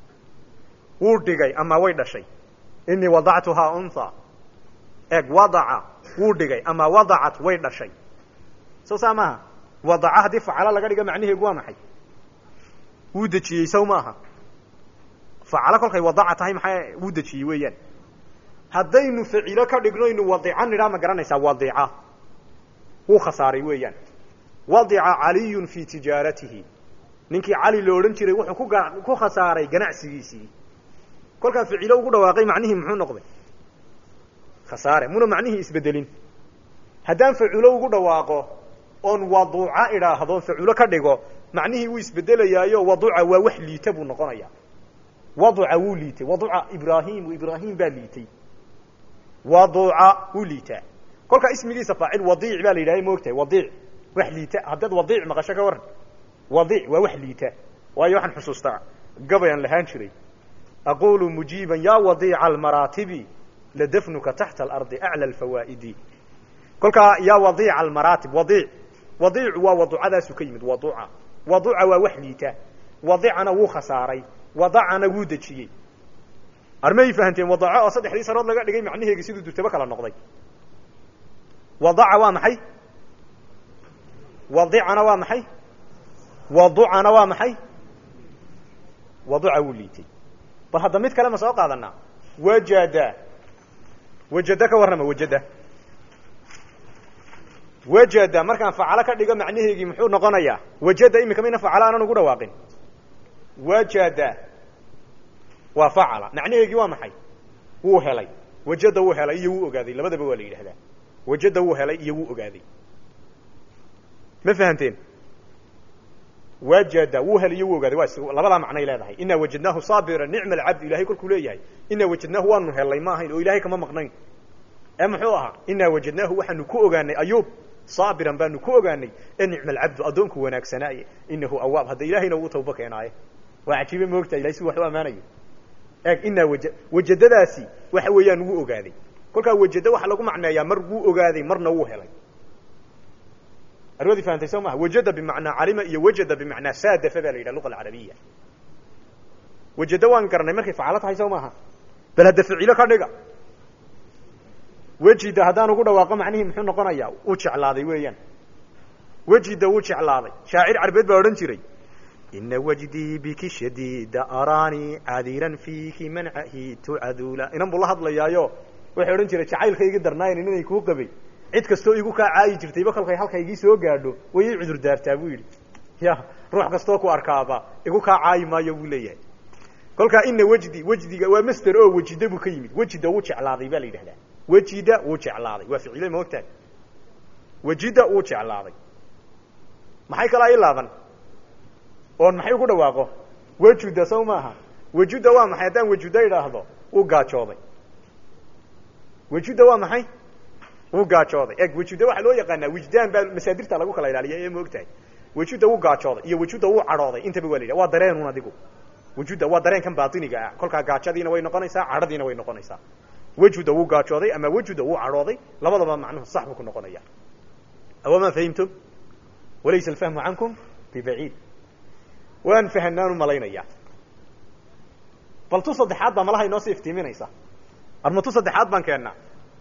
wuu dhigay ama way dhashay inii wadactuhaa unha eg wadaca wuu dhigay ama wadacat way dhashay saw saa maaha wadaca haddii facalo laga dhigo macnaheegu waa maxay wuu dejiyey saw maaha facalo kolkay wadaca tahay maxaa wuu dejiyey weeyaan haddaynu facilo ka dhigno ynu wadica nidhaa ma garanaysaa wadica wuu khasaaray weeyaan wadica caliyun fii tijaaratihi ninkii cali lo odhan jiray wuxuu ku ku khasaaray ganacsigiisii kolkaa ficilo ugu dhawaaqay macnihii muxuu noqday khasaare muna macnihii isbedelin haddaan faculo ugu dhawaaqo oon waduuca idhaahdo faculo ka dhigo macnihii wuu isbedelayaayo waduca waa wax liita buu noqonaya waduca wuu liitay waduca ibrahim ibrahim baa liitay waduca wuu liitaa kolkaa ismigiisa faacil wadiic baa la yidhaha maogtahay wadiic wax liita haddaad wadiic maqasho ka waran wadiic waa wax liita waayo waxaan xusuustaa gabay aan lahaan jiray aqulu mujiiban ya wadiica almaraatibi ladafnuka taxta alardi aclى alfawaa'idi kolkaa ya wadiica almaraatib wadiic wadiicu waa waducadaasu ka yimid waduca waduca waa wax liita wadicana wuu khasaaray wadacana wuu dejiyey armay fahanteen wadaco oo saddexdii sanood laga dhigay macnaheegi siduu durtabo kala noqday wadaca waa maxay wadicana waa maxay waducana waa maxay waduca wuu liitay bal hadda mid kale ma soo qaadanaa wajada wajada ka warrama wajada wajada markaan facalo ka dhigo macnaheegii muxuu noqonayaa wajada imika mayna facalo aanan ugu dhawaaqin wajada waa facala macnaheegii waa maxay wuu helay wajada wuu helay iyo wuu ogaaday labadaba waa la yidhahdaa wajada wuu helay iyo wuu ogaaday ma fahanteen wajada wuu helay iyo wuu ogaaday waa labadaa macnay leedahay inaa wajadnaahu saabira nicma alcabd ilahay kolkuu leeyahay inaa wajadnaahu waanu helay ma ahayn oo ilahay kama maqnayn ee muxuu ahaa inaa wajadnaahu waxaanu ku ogaanay ayuub saabiran baanu ku ogaanay ee nicma alcabdu addoonku wanaagsanaaye inahu awaab hadda ilahayna uu tawba keenaaye waa cajiibe moogta ilahay si wax u ammaanayo eeg inaa waja wajadadaasi waxa weeyaan wuu ogaaday kolkaa wajado waxaa lagu macneeyaa mar wuu ogaaday marna wuu helay arwadii fahamtay soo maha wajada bimacnaa calima iyo wajada bimacnaa saadafa baa la yidhaha luqa alcarabiya wajado waan garanay markay facalo tahay soo maaha bal hadda ficilo ka dhiga wejida haddaan ugu dhawaaqo macnihii muxuu noqonayaa uu jeclaaday weeyaan wejida wuu jeclaaday shaacir carbeed baa odhan jiray ina wajdii biki shadiida araanii cadiran fiiki mancahi tucadula inan buu la hadlayaayo waxay odhan jiray jacaylkaygi darnaayn inanay kuu qabay cid kastoo igu kaa caayi jirtayba kolkay halkaygii soo gaadho way ii cudur daartaa buu yidhi ya ruux kastoo ku arkaaba igu kaa caayi maayo buu leeyahay kolkaa ina wejdi wejdiga waa master oo wejida buu ka yimid wejida wuu jeclaaday baa la yidhahdaa wejida wuu jeclaaday waa ficile ma ogtahay wejida wuu jeclaaday maxay kalaa ii laaban oon maxay ugu dhawaaqo wejuda sow maaha wejuda waa maxay haddaan wejuda idhaahdo wuu gaajooday wejuda waa maxay wuu gaajooday eg wejuda waxaa loo yaqaanaa wijdaan baa masaadirta lagu kala ilaaliya ee ma ogtahay wejuda wuu gaajooday iyo wejuda wuu cadhooday intaba waa la yidhaha waa dareenun adigu wejuda waa dareenkan baatiniga ah kolkaa gaajadiina way noqonaysaa cadhadiina way noqonaysaa wejuda wuu gaajooday ama wejuda wuu cadhooday labadaba macnuhu sax buu ku noqonaya awama fahimtum walaysa alfahmu cankum bibaciid waan fahanaan u malaynayaa bal tu saddexaad baa malaha inoo sii iftiiminaysa arma tu saddexaad baan keennaa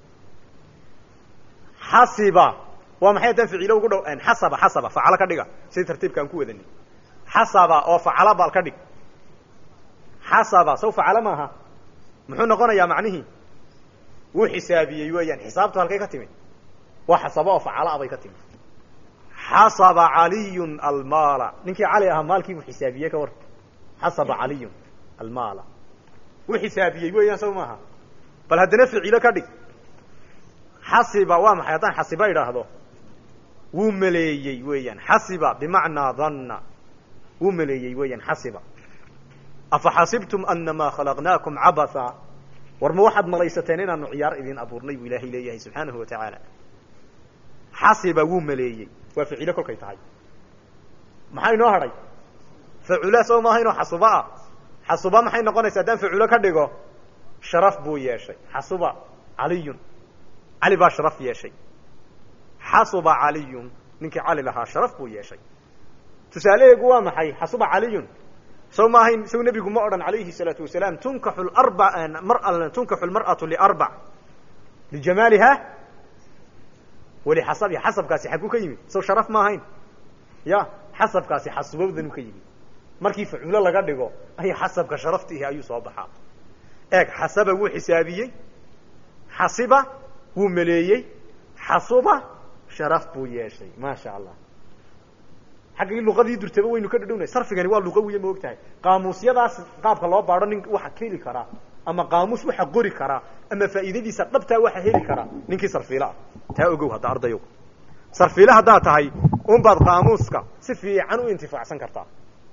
xasiba waa maxay haddaan ficilo ugu dhow xasaba xasaba facalo ka dhiga sidii tartiibka aan ku wadanay xasaba oo facalo bal ka dhig xasaba saw facalo maaha muxuu noqonayaa macnihii wuu xisaabiyey weeyaan xisaabtu halkay ka timid waa xasaba oo facala bay ka timid xasaba caliyun almaala ninkii cali ahaa maalkii buu xisaabiyey ka war xasaba caliyun almaala wuu xisaabiyey weeyaan saw maaha bal haddana ficilo ka dhig xasiba waa maxay haddaan xasiba idhaahdo wuu maleeyey weeyaan xasiba bimacnaa danna wuu maleeyey weeyaan xasiba afa xasibtum anamaa khalaqnaakum cabatha war ma waxaad malaysateen inaanu ciyaar idin abuurnay buu ilaahay leeyahay subxaanahu wa tacaala xasiba wuu maleeyey waa ficilo kolkay tahay maxaa inoo hadhay facula soo maaha inoo xasuba ah xasuba maxay noqonaysa haddaan faculo ka dhigo sharaf buu yeeshay xasuba caliyun cali baa sharaf yeeshay xasuba caliyun ninkii cali lahaa sharaf buu yeeshay tusaalaheegu waa maxay xasuba caliyun sow ma ahayn sow nebigu ma odhan alayhi الsalaatu wasalaam tunkaxu arba mar tunkaxu lmar'atu liarbac lijamaaliha walixasabiha xasabkaasi xaguu ka yimid sow sharaf ma ahayn ya xasabkaasi xasubowdanu ka yimid markii faculo laga dhigo ay xasabka sharaftiihi ayuu soo baxaa eeg xasaba wuu xisaabiyey xasiba wuu maleeyey xasuba sharaf buu yeeshay maasha allah xaggii luqadii durtaba waynu ka dhadhownay sarfigani waa luqawiya ma og tahay qaamuusyadaas qaabka loo baadho nin waxa heli karaa ama qaamuus waxa qori karaa ama faa'iidadiisa dhabtaa waxa heli karaa ninkii sarfiila ah taa ogow hadda ardayow sarfiile haddaad tahay unbaad qaamuuska si fiican u intifaacsan kartaa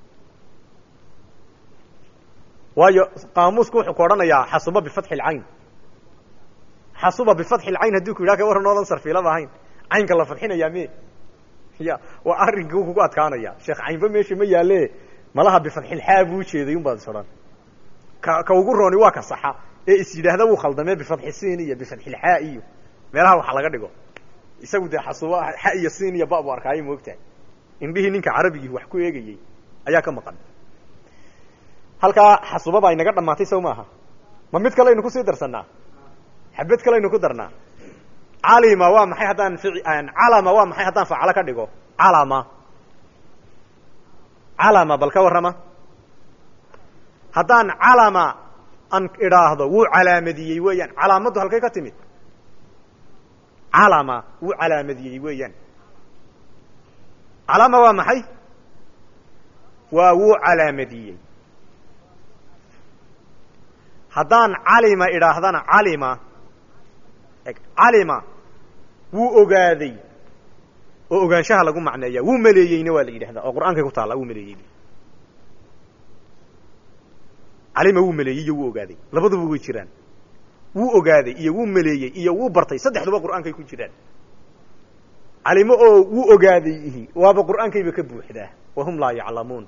waayo qaamuusku wuxuu ku odhanayaa xasuba bifatxi lcayn xasuba bifatxi lcayn haddii ku yidhaha ka waran oodan sarfiilaba ahayn caynka la fadxinayaa me ya waa arrinka kugu adkaanaya sheekh caynba meesha ma yaale malaha bifadxilxaa buu ujeeday un baad is odhan ka ka ugu rooni waa ka saxa ee is yidhaahda wuu khaldamee bifadxi siin iyo bifadxilxaa iyo meelaha waxa laga dhigo isagu dee xasuba xa iyo siin iyo ba bu arkaayo moogtahay indhihii ninka carabigii wax ku eegayey ayaa ka maqan halkaa xasuba baa inaga dhamaatay sow maaha ma mid kalaynu kusii darsanaa xabad kalaynu ku darnaa calima waa maxay haddaan calama waa maxay haddaan facalo ka dhigo calama calama bal ka warrama haddaan calama an idhaahdo wuu calaamadiyey weeyaan calaamaddu halkay ka timid calama wuu calaamadiyey weeyaan calama waa maxay waa wuu calaamadiyey haddaan calima idhaahdana calima calima wuu ogaaday oo ogaanshaha lagu macneeya wuu maleeyeyna waa la yidhahdaa oo qur'aankay ku taalla wuu maleeyey calima wuu maleeyey iyo wuu ogaaday labaduba way jiraan wuu ogaaday iyo wuu maleeyey iyo wuu bartay saddexduba qur'aankay ku jiraan calimo oo wuu ogaaday ihi waaba qur'aankayba ka buuxdaa wahum laa yaclamuun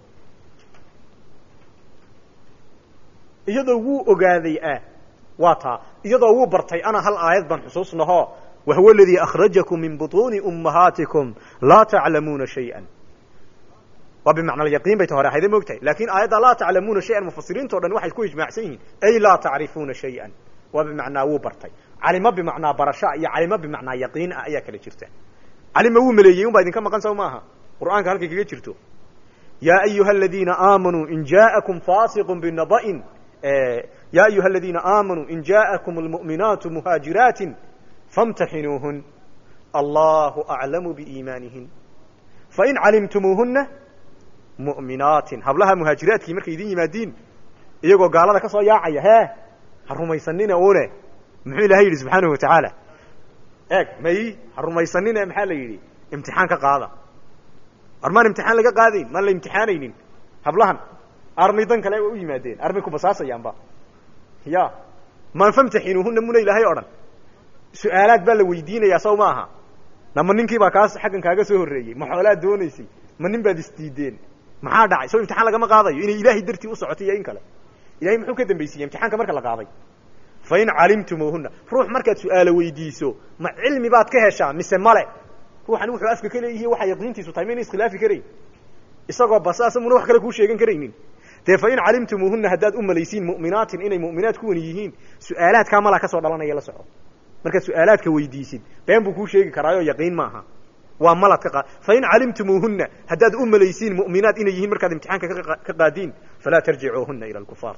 iyadoo wuu ogaaday ah waa taa iyadoo wuu bartay ana hal aayad baan xusuusnaho wahuwa aladii akhrajakum min buطuuni ummahaatikum laa taclamuuna shayئa waa bimacna alyaqiin bay ta hore ahayda moogtahay lakin aayadda laa taclamuuna shayan mufasiriinto dhan waxay ku ijmaacsan yihiin ay laa tacrifuuna shayئa waa bimacnaa wuu bartay calimo bimacnaa barasha iyo calimo bimacnaa yaqiin ah ayaa kala jirta calima wuu maleeyey un baa idinka maqan saw maaha qur'aanka halkay kaga jirto ya ayuha aladiina aamanuu in jaaءakum fasiqu binaba'in ya ayuha aladiina aamanuu in jaaءakum almu'minaatu muhaajiraatin famtaxinuuhun allahu aclamu biiimaanihin fain calimtumuuhuna mu'minaatin hablaha muhaajiraadkii markay idin yimaadiin iyagoo gaalada ka soo yaacaya hee ha rumaysanina une muxuu ilahay yidhi subxaanahu watacaala eeg may ha rumaysanine maxaa la yidhi imtixaan ka qaada armaan imtixaan laga qaadayn maan la imtixaanaynin hablahan armay dan kale u yimaadeen armay ku basaasayaanba ya maan famtaxinuuhuna muna ilaahay o dhan su-aalaad baa la weydiinayaa saw ma aha nama ninkii baa kaas xaggan kaaga soo horreeyey ma xoolaad doonaysay ma nin baad isdiideen maxaa dhacay soo imtixaan lagama qaadayo inay ilaahay dartii u socotay iyo in kale ilahay muxuu ka dambaysiiyey imtixaanka marka la qaaday fa in calimtumuuhuna ruux markaad su-aalo weydiiso ma cilmi baad ka heshaa mise male ruuxani wuxuu afka ka leeyihi waxa yaqiintiisu tahay mayna iskhilaafi karayn isagoo basaasa muna wax kale kuu sheegan karaynin dee fa in calimtumuuhuna haddaad u malaysiin mu'minaatin inay mu'minaad kuwani yihiin su-aalaadkaa malaa ka soo dhalanaya la soco markaad su-aalaadka weydiisid been buu kuu sheegi karaayo yaqiin maaha waa malad ka qaad fa in calimtumuuhuna haddaad u malaysiin mu'minaad inay yihiin markaad imtixaanka ka qaadiin falaa tarjicuuhuna ila alkufaar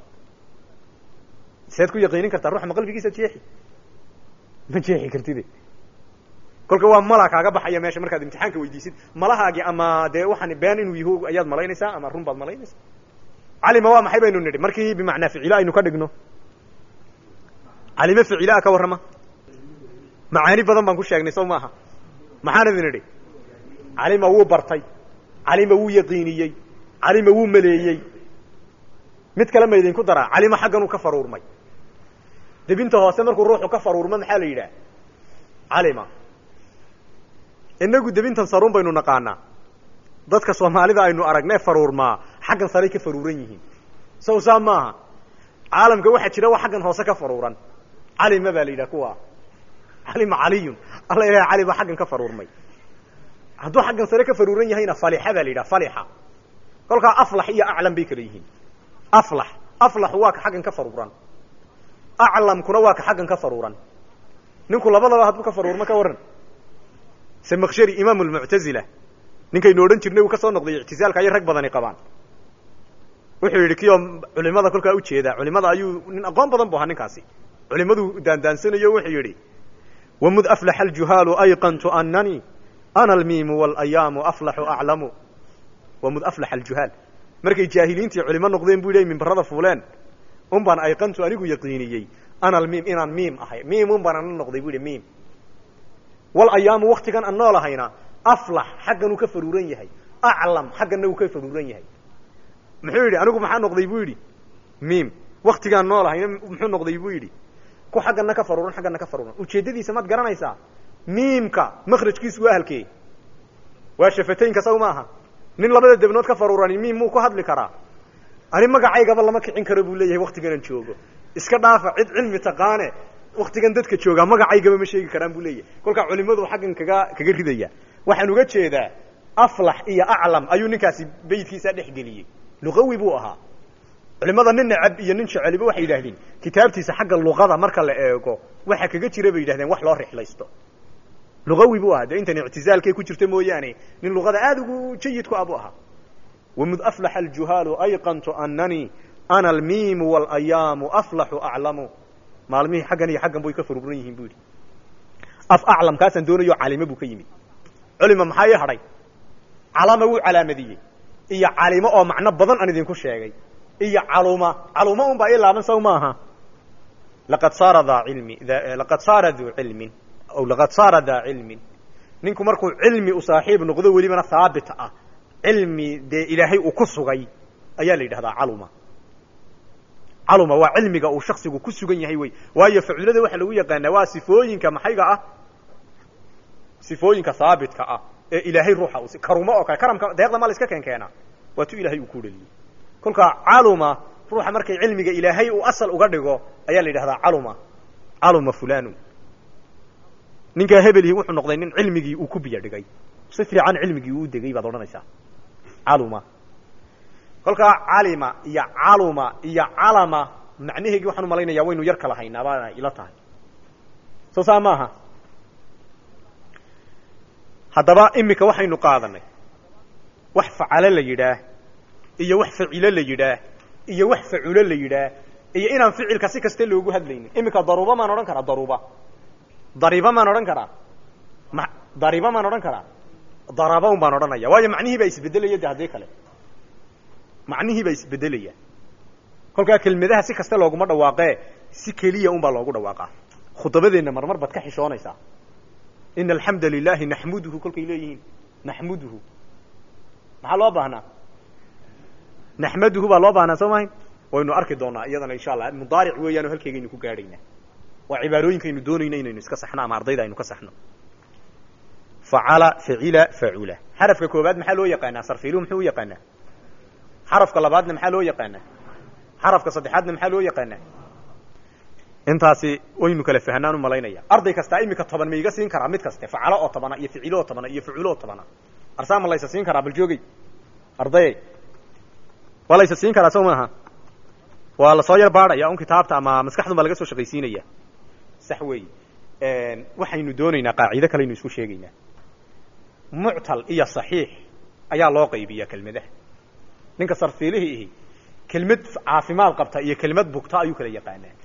seed ku yaqiinin kartaa ruuxa ma qalbigiisa jeexi ma jeexi kartide kolka waa mala kaaga baxaya meesha markaad imtixaanka weydiisid malahaagi ama dee waxaan been inuu yaho ayaad malaynaysaa ama run baad malaynaysaa calima waa maxay baynu nidhi markii bimacnaa ficila aynu ka dhigno calime ficilaa ka warrama macaani badan baan ku sheegnay saw maaha maxaan idin idhi calima wuu bartay calima wuu yaqiiniyey calima wuu maleeyey mid kale ma idinku daraa calima xagganuu ka faruurmay debinta hoose markuu ruuxu ka faruurmo maxaa la yidhaha calima inagu debintan saruun baynu naqaanaa dadka soomaalida aynu aragnee faruurmaa xaggan saray ka faruuran yihiin saw saa maaha caalamka waxaa jira wa xaggan hoose ka faruuran calima baa la yidhaha kuwa calima caliyun alla ilaha cali baa xaggan ka faruurmay hadduu xaggan sare ka faruuran yahayna falixa baa la yidhaha falixa kolkaa aflax iyo aclam bay kala yihiin aflax aflaxu waa ka xaggan ka faruuran aclamkuna waa ka xaggan ka faruuran ninku labadaba hadduu ka faruurmo ka warran samakshari imaam lmuctazila ninkaynu odhan jirnay uu ka soo noqday ictizaalka ayay rag badani qabaan wuxuu yidhi kiyoo culimada kolkaa ujeedaa culimada ayuu nin aqoon badan bu ahaa ninkaasi culimaduu daandaansanayo wuxuu yidhi wmud aflaxa aljuhaalu ayqantu anani ana almiimu walayaamu aflaxu aclamu wamud aflaxa aljuhaal markay jaahiliintii culimo noqdeen bu yidhi mimbarada fuuleen un baan ayqantu anigu yaqiiniyey ana almiim inaan miim ahay miim un baan ana noqday bu yihi miim walayaamu waktigan aan noolahayna aflax xaggan uu ka faruuran yahay aclam xagganna uu ka faruuran yahay muxuu yidhi anigu maxaa noqday bu yidhi miim waktigaan noolahayna muxuu noqday bu yidhi ku xaggana ka faruuran xaggana ka faruuran ujeeddadiisa maad garanaysaa miimka makrajkiisu waa halkee waa shafataynka saw maaha nin labada debnood ka faruurani miim muu ku hadli karaa ani magacaygaba lama kicin karo buu leeyahay waktiganan joogo iska dhaafa cid cilmi taqaane waktigan dadka joogaa magacaygaba ma sheegi karaan buu leeyahay kolkaa culimadu xaggan kaga kaga ridaya waxaan uga jeedaa aflax iyo aclam ayuu ninkaasi beytkiisa dhex geliyey luqawi buu ahaa culimada nin necab iyo nin jeceliba waxay yidhahdeen kitaabtiisa xagga luqada marka la eego waxa kaga jira bay yidhahdeen wax loo rixlaysto luqawi buu ahaa dee intan ictizaalkay ku jirta mooyaane nin luqada aada ugu jayid ku ah buu ahaa wamud aflaxa aljuhaalu ayqantu anani ana almiimu walayaamu aflaxu aclamu maalmihii xaggan iyo xaggan bay ka faruuran yihiin bu yidhi af aclam kaasaan doonayo calimo buu ka yimid culima maxaa ii hadhay calama wuu calaamadiyey iyo calimo oo macno badan aan idinku sheegay iyo caluma caluma un baa ii laaban saw maaha laqad saara daa cilmi laqad saara duu cilmin aw laqad saara daa cilmin ninku markuu cilmi u saaxiib noqdo welibana haabit ah cilmi dee ilaahay uu ku sugay ayaa la yidhahdaa caluma caluma waa cilmiga uu shaksigu ku sugan yahay wey waayo facuulada waxaa lagu yaqaanaa waa sifooyinka maxayga ah sifooyinka haabitka ah ee ilaahay ruuxa u karumo oo kale karamka deeqda ma la iska keenkeenaa waa tu ilahay uu ku dhaliyey kolkaa caluma ruuxa markay cilmiga ilaahay uu asal uga dhigo ayaa la yidhahdaa caluma caluma fulanu ninkaa hebelihii wuxuu noqday nin cilmigii uu ku biyo dhigay si fiican cilmigii uu degay baad odhanaysaa caluma kolkaa calima iyo caluma iyo calama macnaheegii waxaan umalaynaya waynu yar kala haynaa baana ila tahay soo saa maaha haddaba imika waxaynu qaadanay wax facalo la yidhaah iyo wax facilo la yidhaah iyo wax faculo la yidhaah iyo inaan ficilka si kasta loogu hadlaynin imika daruuba maan odhan karaa daruuba dariba maan odhan karaa ma dariba maan odhan karaa daraba un baan odhanaya waayo macnihii baa isbedelaya de haddii kale macnihii baa isbedelaya kolkaa kelmadaha si kasta looguma dhawaaqee si keliya un baa loogu dhawaaqaa khudabadeenna marmar baad ka xishoonaysaa ina alxamda lilahi naxmuduhu kolkay leeyihiin naxmuduhu maxaa loo baahnaa naxmaduhu baa loo baahnaa soo mahayn waynu arki doonaa iyadana insha allah mudaaric weeyaano halkeegaynu ku gaadhaynaa waa cibaarooyinkaynu doonayna inaynu iska saxno ama ardayda aynu ka saxno facala facila facula xarafka koobaad maxaa loo yaqaanaa sarfiiluhu muxuu u yaqaanaa xarafka labaadna maxaa loo yaqaanaa xarafka saddexaadna maxaa loo yaqaanaa intaasi waynu kala fahanaan u malaynaya arday kastaa imika toban ma iga siin karaa mid kaste facalo oo tobana iyo ficilo oo tobana iyo faculo oo tobana arsaama laysa siin karaa bal joogey ardayey waa laysa siin karaa soo maaha waa lasoo yar baadhaya un kitaabta ama maskaxdun baa laga soo shaqaysiinaya sax weey waxaynu doonaynaa qaacido kaleaynu isku sheegaynaa muctal iyo saxiix ayaa loo qaybiyaa kelmadaha ninka sarfiilihii ihi kelmad caafimaad qabta iyo kelmad bugta ayuu kala yaqaanaa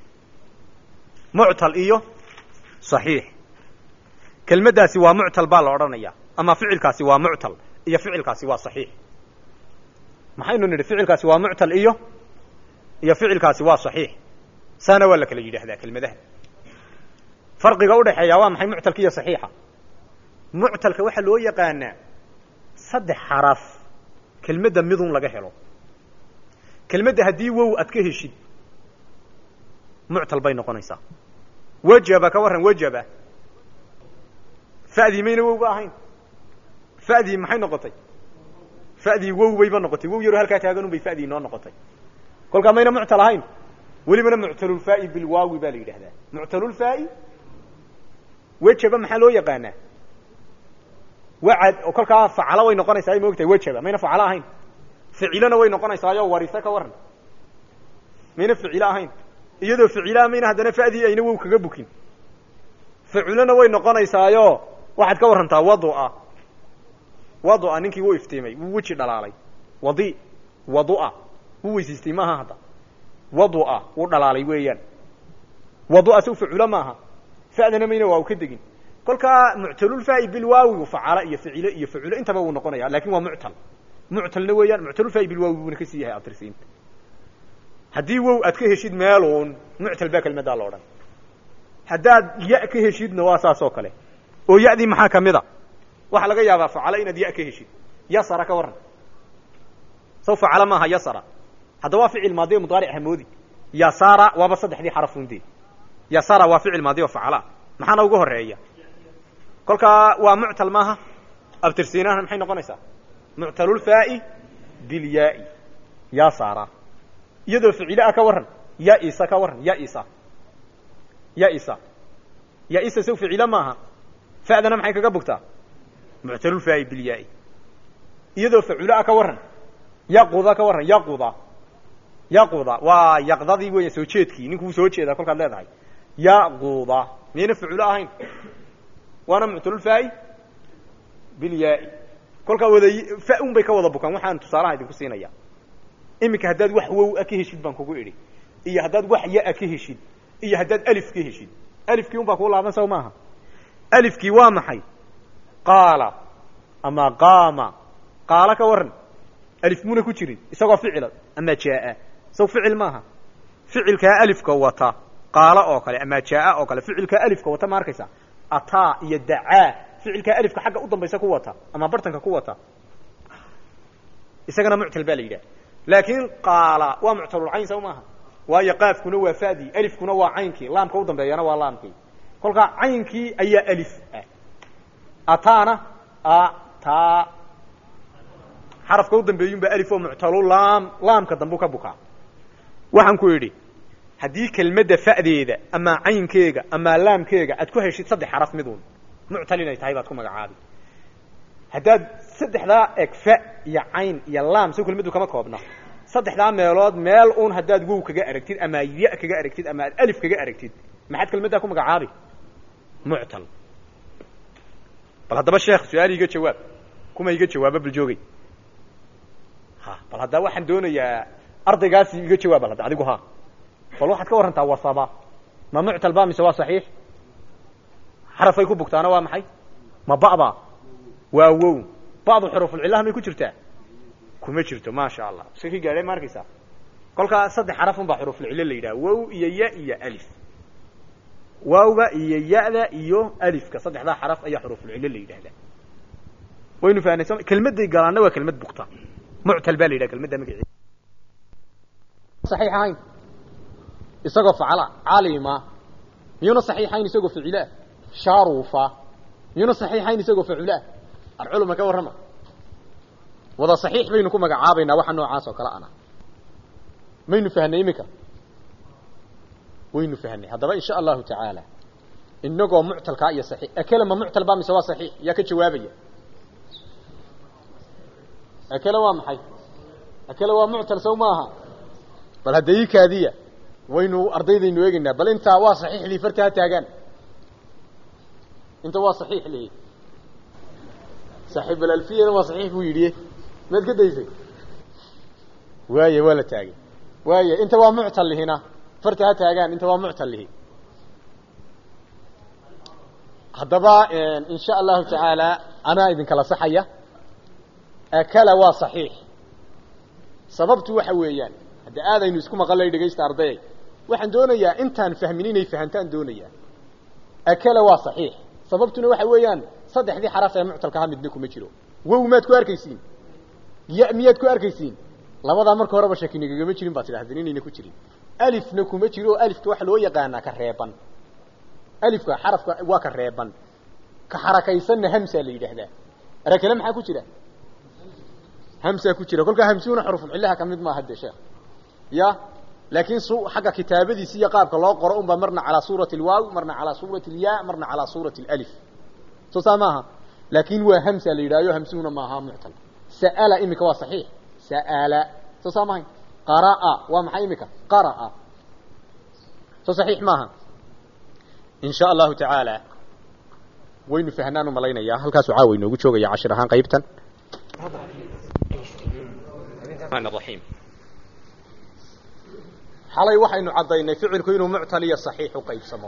muctal iyo saxiix kelmaddaasi waa muctal baa la odhanaya ama ficilkaasi waa muctal iyo ficilkaasi waa saxiix maxaynu nidhi ficilkaasi waa muctal iyo iyo ficilkaasi waa saxiix saana waa la kala yidhaahdaa kelmadaha farqiga udhaxeeya waa maxay muctalka iyo saxiixa muctalka waxaa loo yaqaanaa saddex xaraf kelmadda midun laga helo kelmadda haddii wow aad ka heshid muctal bay noqonaysaa wajaba ka warran wajaba fa'dii mayna wow ba ahayn fa'dii maxay noqotay fa'dii wow bayba noqotay wow yaroo halkaa taaganun bay fa'dii noo noqotay kolkaa mayna muctal ahayn welibana muctalulfaa'i bilwaawi baa la yidhahdaa muctalulfaa'i wejaba maxaa loo yaqaanaa wacad oo kolkaa facalo way noqonaysaa ay maogtahay wejaba mayna facalo ahayn ficilona way noqonaysaayo warise ka waran mayna ficilo ahayn iyadoo ficilaa mayna haddana fa'dii ayna wow kaga bukin faculona way noqonaysaayo waxaad ka warrantaa wadua wadua ninkii wuu iftiimay wuu weji dhalaalay wadi wadua wuu weysaystay maaha hadda wadua wuu dhalaalay weeyaan wadua saw faculo maaha fa'dana mayna waa u ka degin kolkaa muctalulfaa'i bilwaawi facala iyo ficilo iyo faculo intaba wuu noqonaya lakin waa muctal muctalna weeyaan muctalulfaa'i bilwaawi buuna kasii yahay atirsiinta haddii wow aad ka heshid meeluun muctal baa kelmaddaa la odhan haddaad ya ka heshidna waa saas oo kale oo ya'dii maxaa kamid a waxaa laga yaabaa facalo inaad ya ka heshid yasara ka warran saw facalo maaha yasara hadda waa ficil maadi o mudaaric hamoodi yasara waaba saddexdii xarafunde yasara waa ficil maadi oo facala maxaana uga horeeya kolkaa waa muctal maaha abtirsiinahana maxay noqonaysaa muctalulfaa'i bilyaai yasara iyadoo ficilo ah ka warran yaisa ka warran yaisa yaisa yaisa saw ficilo maaha fa'dana maxay kaga bugtaa muctalulfaa'i bilyaai iyadoo faculo ah ka warran yaquda ka warran yaquda yaquda waa yaqdadii weya soo jeedkii ninkuu soo jeedaa kolkaad leedahay yaquda miyayna faculo ahayn waana muctalulfaa'i bilyaai kolkaa wada fa un bay ka wada bukaan waxaan tusaalaha idinku siinaya iminka haddaad wax wow a ka heshid baan kugu idhi iyo haddaad wax ya-a ka heshid iyo haddaad alif ka heshid alifkii un baa kuu laaban saw maaha alifkii waa maxay qaala ama qaama qaala ka warran alif muna ku jirin isagoo ficila ama jaa saw ficil maaha ficilkaa alifka wata qaala oo kale ama jaa oo kale ficilkaa alifka wata ma arkaysa ataa iyo dacaa ficilkaa alifka xagga u dambaysa ku wata ama bartanka ku wata isagana muctal baa la yidhaha laakiin qaala waa muctalulcayn saw maaha waayo qaafkuna waa fadii alifkuna waa caynkii laamka u dambeeyana waa laamkii kolkaa caynkii ayaa alif ah ataana ata xarafka u dambeeyun baa alif oo muctalu laam laamka dambu ka bukaa waxaan ku idhi haddii kelmadda fa'deeda ama caynkeega ama laamkeega aad ku heshid saddex xaraf midun muctal inay tahay baad ku magacaabi haddaad saddexdaa eg fa iyo cayn iyo laam soo kelmaddu kama koobna saddexdaa meelood meel un haddaad wow kaga aragtid ama ya kaga aragtid ama aad alif kaga aragtid maxaad kelmaddaa ku magacaabi muctal bal haddaba sheekh su-aal iga jawaab kuma iga jawaaba bal joogay ha bal haddaa waxaan doonayaa ardaygaasi iga jawaab bal hadda adigu ha bal waxaad ka warrantaa wasaba ma muctal ba mise waa saxiix xarafay ku bugtaana waa maxay ma ba'ba waa wow ba'du xuruufulcillaha may ku jirtaa kuma jirto maasha allah iska ki gaadhay ma arkaysaa kolkaa saddex xaraf un baa xuruufulcillo la yidhaha wow iyo ya iyo alif waawga iyo ya-da iyo alifka saddexdaa xaraf ayaa xuruufulcillo la yidhahdaa waynu fahnay soo kelmadday galaanna waa kelmad bugta muctal baa la yidhaha kelmadda magaceeda saxiix ahayn isagoo facala calima miyuuna saxiixayn isagoo ficila sharufa miyuuna saxiixayn isagoo facula alculuma ka warrama wada saxiix baynu ku magacaabaynaa waxa noocaas oo kale ana maynu fahnay iminka waynu fahnay haddaba insha allahu tacaala inagoo muctalkaa iyo saxiix akele ma muctal ba mise waa saxiix yaa ka jawaabaya akele waa maxay akele waa muctal sow maaha bal hadda ii kaadiya waynu ardaydaynu eegaynaa bal intaa waa saxiix lii farta ha taagaan inta waa saxiix lii saaxiib alalfiyana waa saxiix buu yidhi maad ka daysay waaya waa la taagay waaya inta waa muctal lihina farta ha taagaan inta waa muctal lihi haddaba in sha allahu tacaala anaa idinkala saxaya akala waa saxiix sababtu waxa weeyaan hadda aadaynu isku maqalay dhegaysta ardayay waxaan doonayaa intaan fahmin inay fahantaan doonayaa akala waa saxiix sababtuna waxa weeyaan saddexdii xaraf ee muctalkaha midna kuma jiro wow maad ku arkaysiin ya miyaad ku arkaysiin labadaa marka horeba shakinigagama jirin baad tidhahdeen inayna ku jirin alifna kuma jiro alifka waxa loo yaqaanaa ka reeban alifka xarafka waa ka reeban ka xarakaysanna hamsaa la yidhaahdaa arakale maxaa ku jira hamsaa ku jira kolkaa hamsuuna xurufulcillaha ka mid maaha de sheekh ya laakiin su xagga kitaabadiisi iyo qaabka loo qoro unbaa marna calaa suurati alwaaw marna calaa suurati alya marna calaa suurati alif soo saa maaha laakin waa hamsa la yidhahyo hamsuuna maaha muctal sa'ala imika waa saxiix sa'ala soo saa mahay qaraa waa maxay imika qaraa soo saxiix maaha in sha allahu tacaala waynu fahnaan u malaynayaa halkaasuu caawa inoogu joogaya cashir ahaan qaybtan raxiim xalay waxaynu caddaynay ficilku inuu muctal iyo saxiix u qaybsamo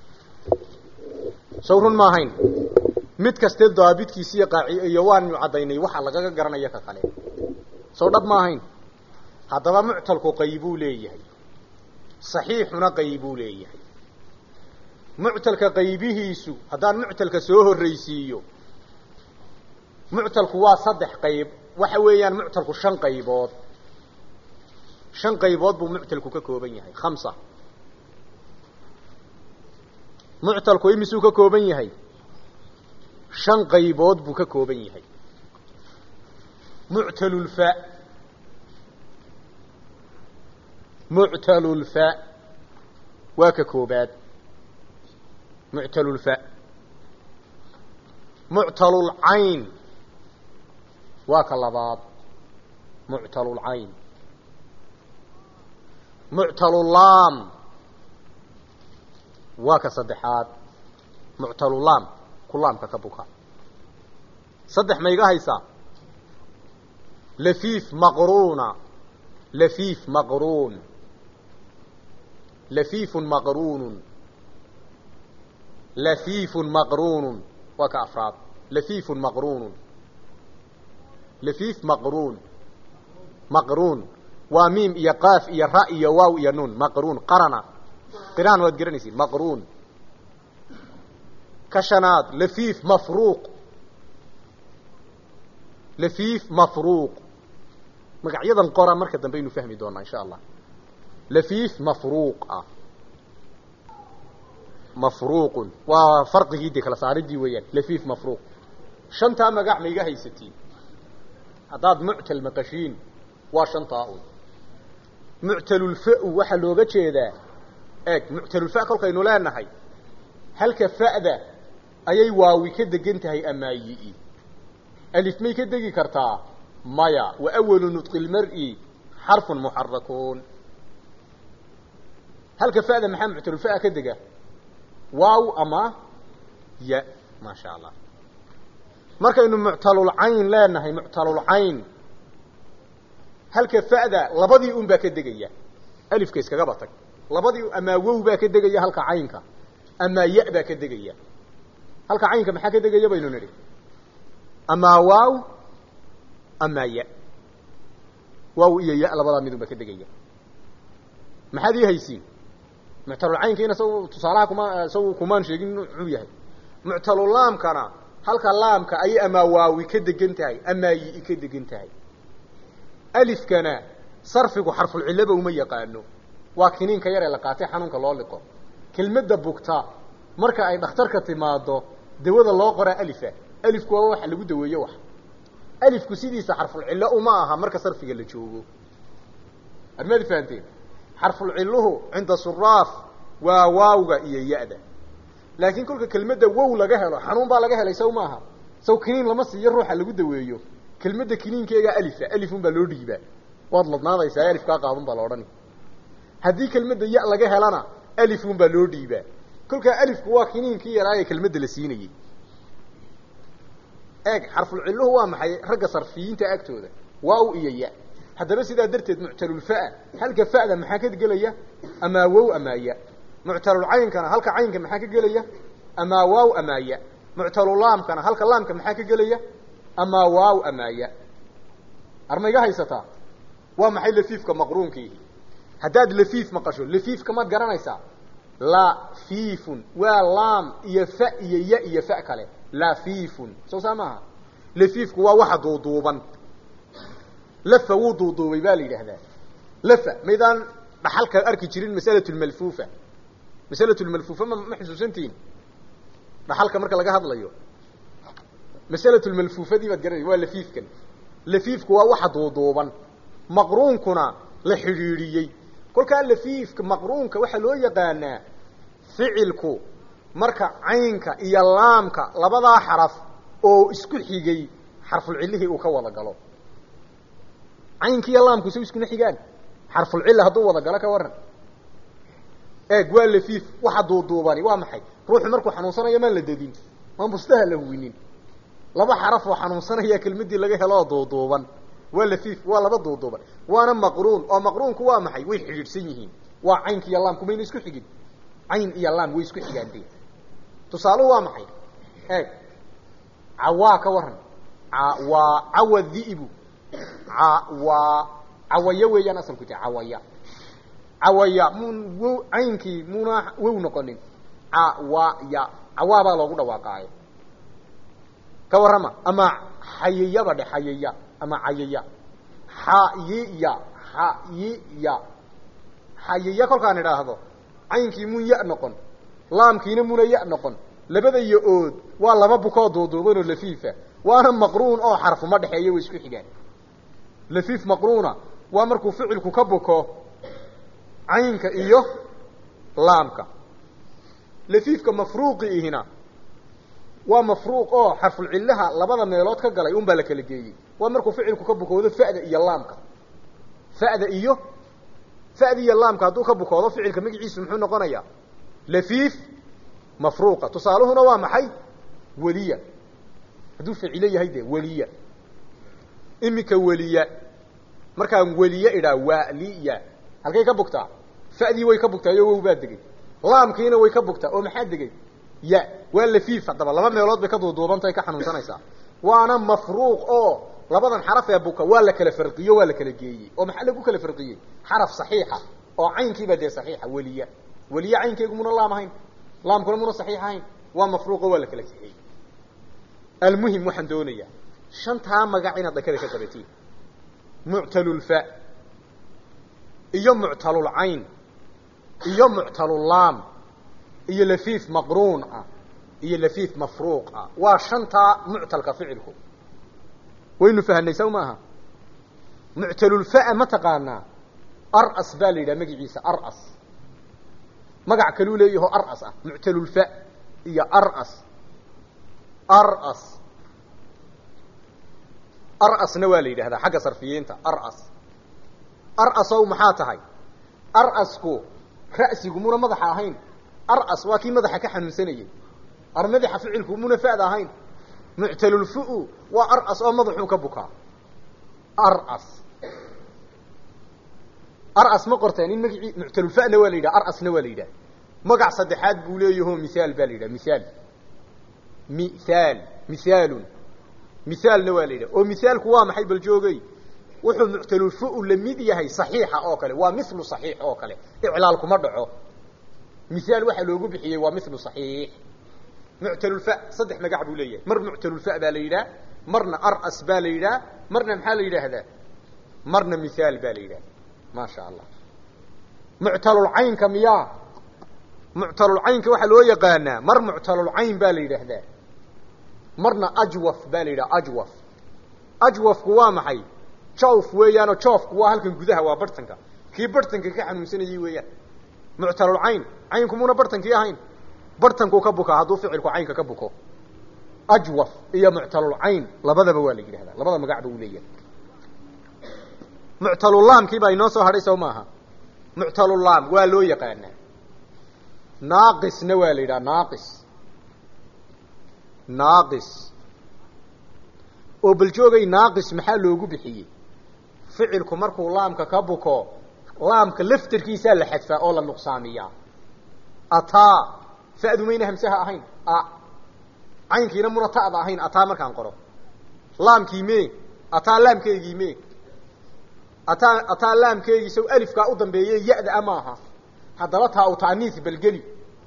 sow run ma ahayn mid kaste daabidkiisi iyo qaaci iyo waanu caddaynay waxa lagaga garanaya ka kale sow dhab ma ahayn haddaba muctalku qaybuu leeyahay saxiixuna qaybuu leeyahay muctalka qaybihiisu haddaan muctalka soo horraysiiyo muctalku waa saddex qayb waxa weeyaan muctalku shan qaybood shan qaybood buu muctalku ka kooban yahay khamsa muctalku imisuu ka kooban yahay shan qaybood buu ka kooban yahay muctalulfa muctalulfa waa ka koobaad muctalulfa muctalulcayn waa ka labaad muctalulcayn muctalulaam waa ka saddexaad muctalulaam ku laamka ka buka saddex ma iga haysaa lafiif maqruuna lafiif maqruun lafiifun maqruunun lafiifun maqruunun waa ka afraad lafiifun maqruunun lafiif maqruun maqruun waa miim iyo qaaf iyo ra iyo waaw iyo nuun maqruun qarana qiraan waad garanaysiin maqruun ka shanaad lafiif mafruuq lafiif mafruuq magacyadan qora marka dambe aynu fahmi doonaa insha allah lafiif mafruuq ah mafruuqun waa farqigii de kala saaridii weeyaan lafiif mafruuq shantaa magac ma iga haysatiin haddaad muctal maqashiin waa shantaa un muctalulfa-u waxaa looga jeedaa eeg muctalulfa kolkaynu leenahay halka fa'da ayay waawi ka degan tahay amaayi-i alif may ka degi kartaa maya wa awalu nudqi lmar-i xarfun muxarakuun halka fa'da maxaa muctalulfa ka dega waaw ama ya maa sha allah markaynu muctalulcayn leenahay muctalulcayn halka fa'da labadii un baa ka degaya alifka iskagaba tag labadii amaa wow baa ka degaya halka caynka amaa ya baa ka degaya halka caynka maxaa ka degaya baynu nidhi amaa waaw amaa ya waaw iyo ya labadaa midun baa ka degaya maxaad ii haysiin muctalulcaynkiina saw tusaalaha kuma saw kumaan sheegin muxuu yahay muctalulaamkana halka laamka ayay amaa waawi ka degan tahay amaa yi ka degan tahay alifkana sarfigu xarfulcillaba uma yaqaano waa kiniinka yar ee la qaatay xanuunka loo liqo kelmadda bugta marka ay dhakhtarka timaado dawada loo qoraa alifa alifku waa waxa lagu daweeyo wax alifku sidiisa xarfulcillo uma aha marka sarfiga la joogo admaad fahanteen xarfulcilluhu cinda suraaf waa waawga iyo ya-da laakiin kolka kelmadda wow laga helo xanuun baa laga helay saw maaha saw kiniin lama siiyo ruuxa lagu daweeyo kelmadda kiniinkeega alifa alifun baa loo dhiibaa waad ladnaadaysaa alifkaa qaadan baa la odhani haddii kelmadda ya laga helana alifun baa loo dhiibaa kolkaa alifku waa kiniinkii yaraaye kelmadda la siinayey eeg xarfulcilluhu waa maxay ragga sarfiyiinta agtooda waaw iyo ya haddaba sidaa darteed muctalulfa halka fa'da maxaa ka gelaya amaa wow amaa ya muctalulcaynkana halka caynka maxaa ka gelaya amaa waaw amaa ya muctalulaamkana halka laamka maxaa ka gelaya amaa waaw amaa ya arma iga haysataa waa maxay lafiifka maqruunkii haddaad lafiif maqasho lafiifka maad garanaysaa lafiifun waa laam iyo fa iyo ya iyo fa kale lafiifun soo saa maaha lafiifku waa waxa duuduuban lafa wuu duuduubay baa la yidhaahdaa lafa maydaan dhaxalka arki jirin masalatu lmalfuufa masalatu lmalfuufa ma ma xusuusantihin dhaxalka marka laga hadlayo masalatu lmalfuufadii baad garanay waa lafiifkan lafiifku waa waxa duuduuban maqruunkuna la xidhiidhiyey kolkaa lafiifka maqruunka waxaa loo yaqaanaa ficilku marka caynka iyo laamka labadaa xaraf oo isku xigay xarfulcillihii uu ka wada galo caynki iyo laamku sa iskuna xigaan xarfulcilla hadduu wada galo ka waran eeg waa lafiif waxa duuduubani waa maxay ruuxu markuu xanuunsanayo maan la dedin maan bustaha la huwinin laba xaraf oo xanuunsanaya kelmadii laga helo oo duuduuban waa lafiif waa laba duuduuban waana maqruun oo maqruunku waa maxay way xidhiidhsan yihiin waa caynka iyo laamku mayna isku xigin cayn iyo laam way isku xigaantee tusaaluhu waa maxay eeg cawaa ka waran waa cawa dhi'bu waa cawaya weeyaan asalku ta cawaya cawaya mun wow caynkii muna wow noqonin cawaya cawaa baa loogu dhawaaqaayo ka warrama ama xayiyaba dhe xayiya ama cayaya xayiya xayiya xayiya kolkaan idhaahdo caynkii mun ya noqon laamkiina muna ya noqon labada yo ood waa laba bukoo duuduuban oo lafiifa waana maqruun oo xarfuma dhexeeya way isku xigaan lafiif maqruuna waa markuu ficilku ka buko caynka iyo laamka lafiifka mafruuqi ihina waa mafruuq oo xarfulcillaha labada meelood ka galay un baa la kala geeyey waa markuu ficilku ka bukoodo fa'da iyo laamka fa'da iyo fa'da iyo laamka hadduu ka bukoodo ficilka magaciisu muxuu noqonayaa lafiif mafruuqa tusaaluhuna waa maxay weliya hadduu ficilo yahay dee weliya iminka weliya markaan weliye idhaa waliya halkay ka bugtaa fa'dii way ka bugtaayo wow baa degay laamkiina way ka bugtaa oo maxaa degay ya waa lafiif haddaba laba meelood bay ka duuduubantahay ka xanuunsanaysaa waana mafruuq oo labadan xaraf ee buka waa la kala farqiyo waa la kala geeyey oo maxaa lagu kala farqiyey xaraf saxiixa oo caynkiiba dee saxiixa weliya weliye caynkeegu muna laam ahayn laamkuna muna saxiix ahayn waa mafruuqo waa la kala kaxeeyey almuhim waxaan doonayaa shantaa magac inaad dhakada ka qabatiin muctalulfa iyo muctalulcayn iyo muctalulaam iyo lafiif maqruun ah iyo lafiif mafruuq ah waa shantaa muctalka ficilku waynu fahanay saw maaha muctalulfa'a ma taqaanaa aras baa la yidhaha magaciisa aras magac kaluu leeyaho aras ah muctalulfa iyo aras aras arasna waa la yidhahdaa xagga sarfiyiinta aras arasow maxaa tahay arasku ra'sigu muna madaxa ahayn aras waa kii madaxa ka xanuunsanayay ar madaxa ficilku muna fa'da ahayn muctalulfu waa aras oo madaxuu ka bukaa aras aras ma qorteen in magacii muctalulfa'na waa la yidhaha arasna waa la yidhaha magac saddexaad buu leeyaho mihaal baa la yidhaha mihaal mihaal mihaalun mihaalna waa la yidhaha oo mihaalku waa maxay bal joogay wuxuu muctalulfu la mid yahay saxiixa oo kale waa milu saxiix oo kale iclaal kuma dhaco mihaal waxaa loogu bixiyey waa milu saxiix muctalulfa saddex magac buu leeyahay mar muctalulfa baa la yidhaha marna aras baa la yidhaha marna maxaa la yidhaahdaa marna mihaal baa la yidhaha ma sha allah muctalulcaynka miyaa muctalulcaynka waxaa loo yaqaanaa mar muctalulcayn baa la yidhaahdaa marna ajwaf baa la yidhaha ajwaf ajwafku waa maxay jawf weeyaanoo joofku waa halkan gudaha waa bartanka kii bartanka ka xanuunsanayay weeyaan muctalulcayn caynku muna bartankii ahayn bartankuu ka bukaa hadduu ficilku caynka ka buko ajwaf iyo muctalulcayn labadaba waa la yidhahdaa labada magacba uu leeyahay muctalulaamkii baa inoo soo hadhay sow maaha muctalulaam waa loo yaqaanaa naaqisna waa la yidhaha naaqis naaqis oo bal joogay naaqis maxaa loogu bixiyey ficilku markuu laamka ka buko laamka laftarkiisaa la xadfaa oo la nuqsaamiyaa ataa fa'du mayna hamsaha ahayn a caynkiina muna ta'da ahayn ataa markaan qoro laamkii me ataa laamkeygii me ataa ataa laamkeygii saw alifkaa u dambeeye ya-da a maaha haddaba taa u taaniis balgeli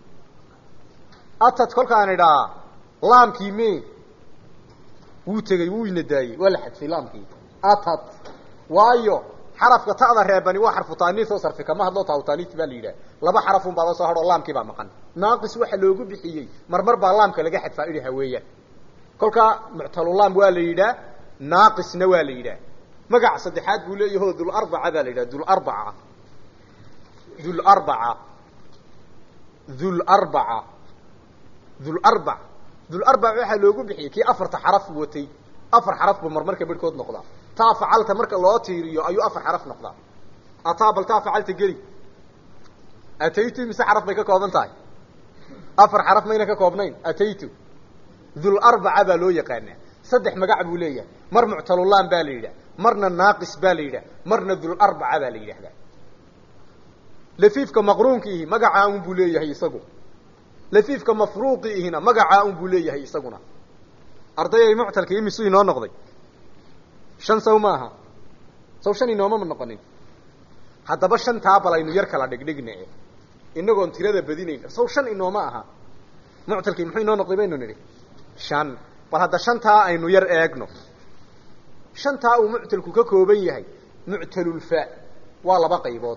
atad kolkaan idhaa laamkii me wuu tegey wuu ina daayey waa la xadfay laamkii atad waayo xarafka ta'da reebani waa xarfu taaniis oo sarfi kama hadlo taa u taaniis baa la yidhaha laba xarafun baaba soo hadhoo laamkii baa maqan naaqis waxa loogu bixiyey marmar baa laamka laga xadfaa idhi haweeyaan kolkaa muctalulaam waa la yidhaah naaqisna waa la yidhaah magac saddexaad buu leeyaho dularbaca baa la yidhaha dularbaca dularbaca dularbaca dularbac dularbac waxaa loogu bixiyey kii afarta xaraf watay afar xaraf buu marmarka bedhkood noqdaa taa facalta marka loo tiiriyo ayuu afar xaraf noqdaa ataa bal taa facalta geli ataytu mise xaraf bay ka kooban tahay afar xaraf mayna ka koobnayn ataytu dularbaca baa loo yaqaanaa saddex magac buu leeyahay mar muctalulaan baa la yidhah marna naaqis baa la yidhah marna dularbaca baa la yidhahdaa lafiifka maqruunkiihi magacaa un buu leeyahay isagu lafiifka mafruuqiihina magacaa un buu leeyahay isaguna ardayay muctalka imisu inoo noqday shan saw maaha saw shan inoomama noqonin haddaba shantaa bal aynu yar kala dhigdhigna inagoon tirada badinayn saw shan inooma aha muctalkii muxuu inoo noqday baynu nidhi shan bal hadda shantaa aynu yar eegno shantaa uu muctalku ka kooban yahay muctalulfa waa laba qaybood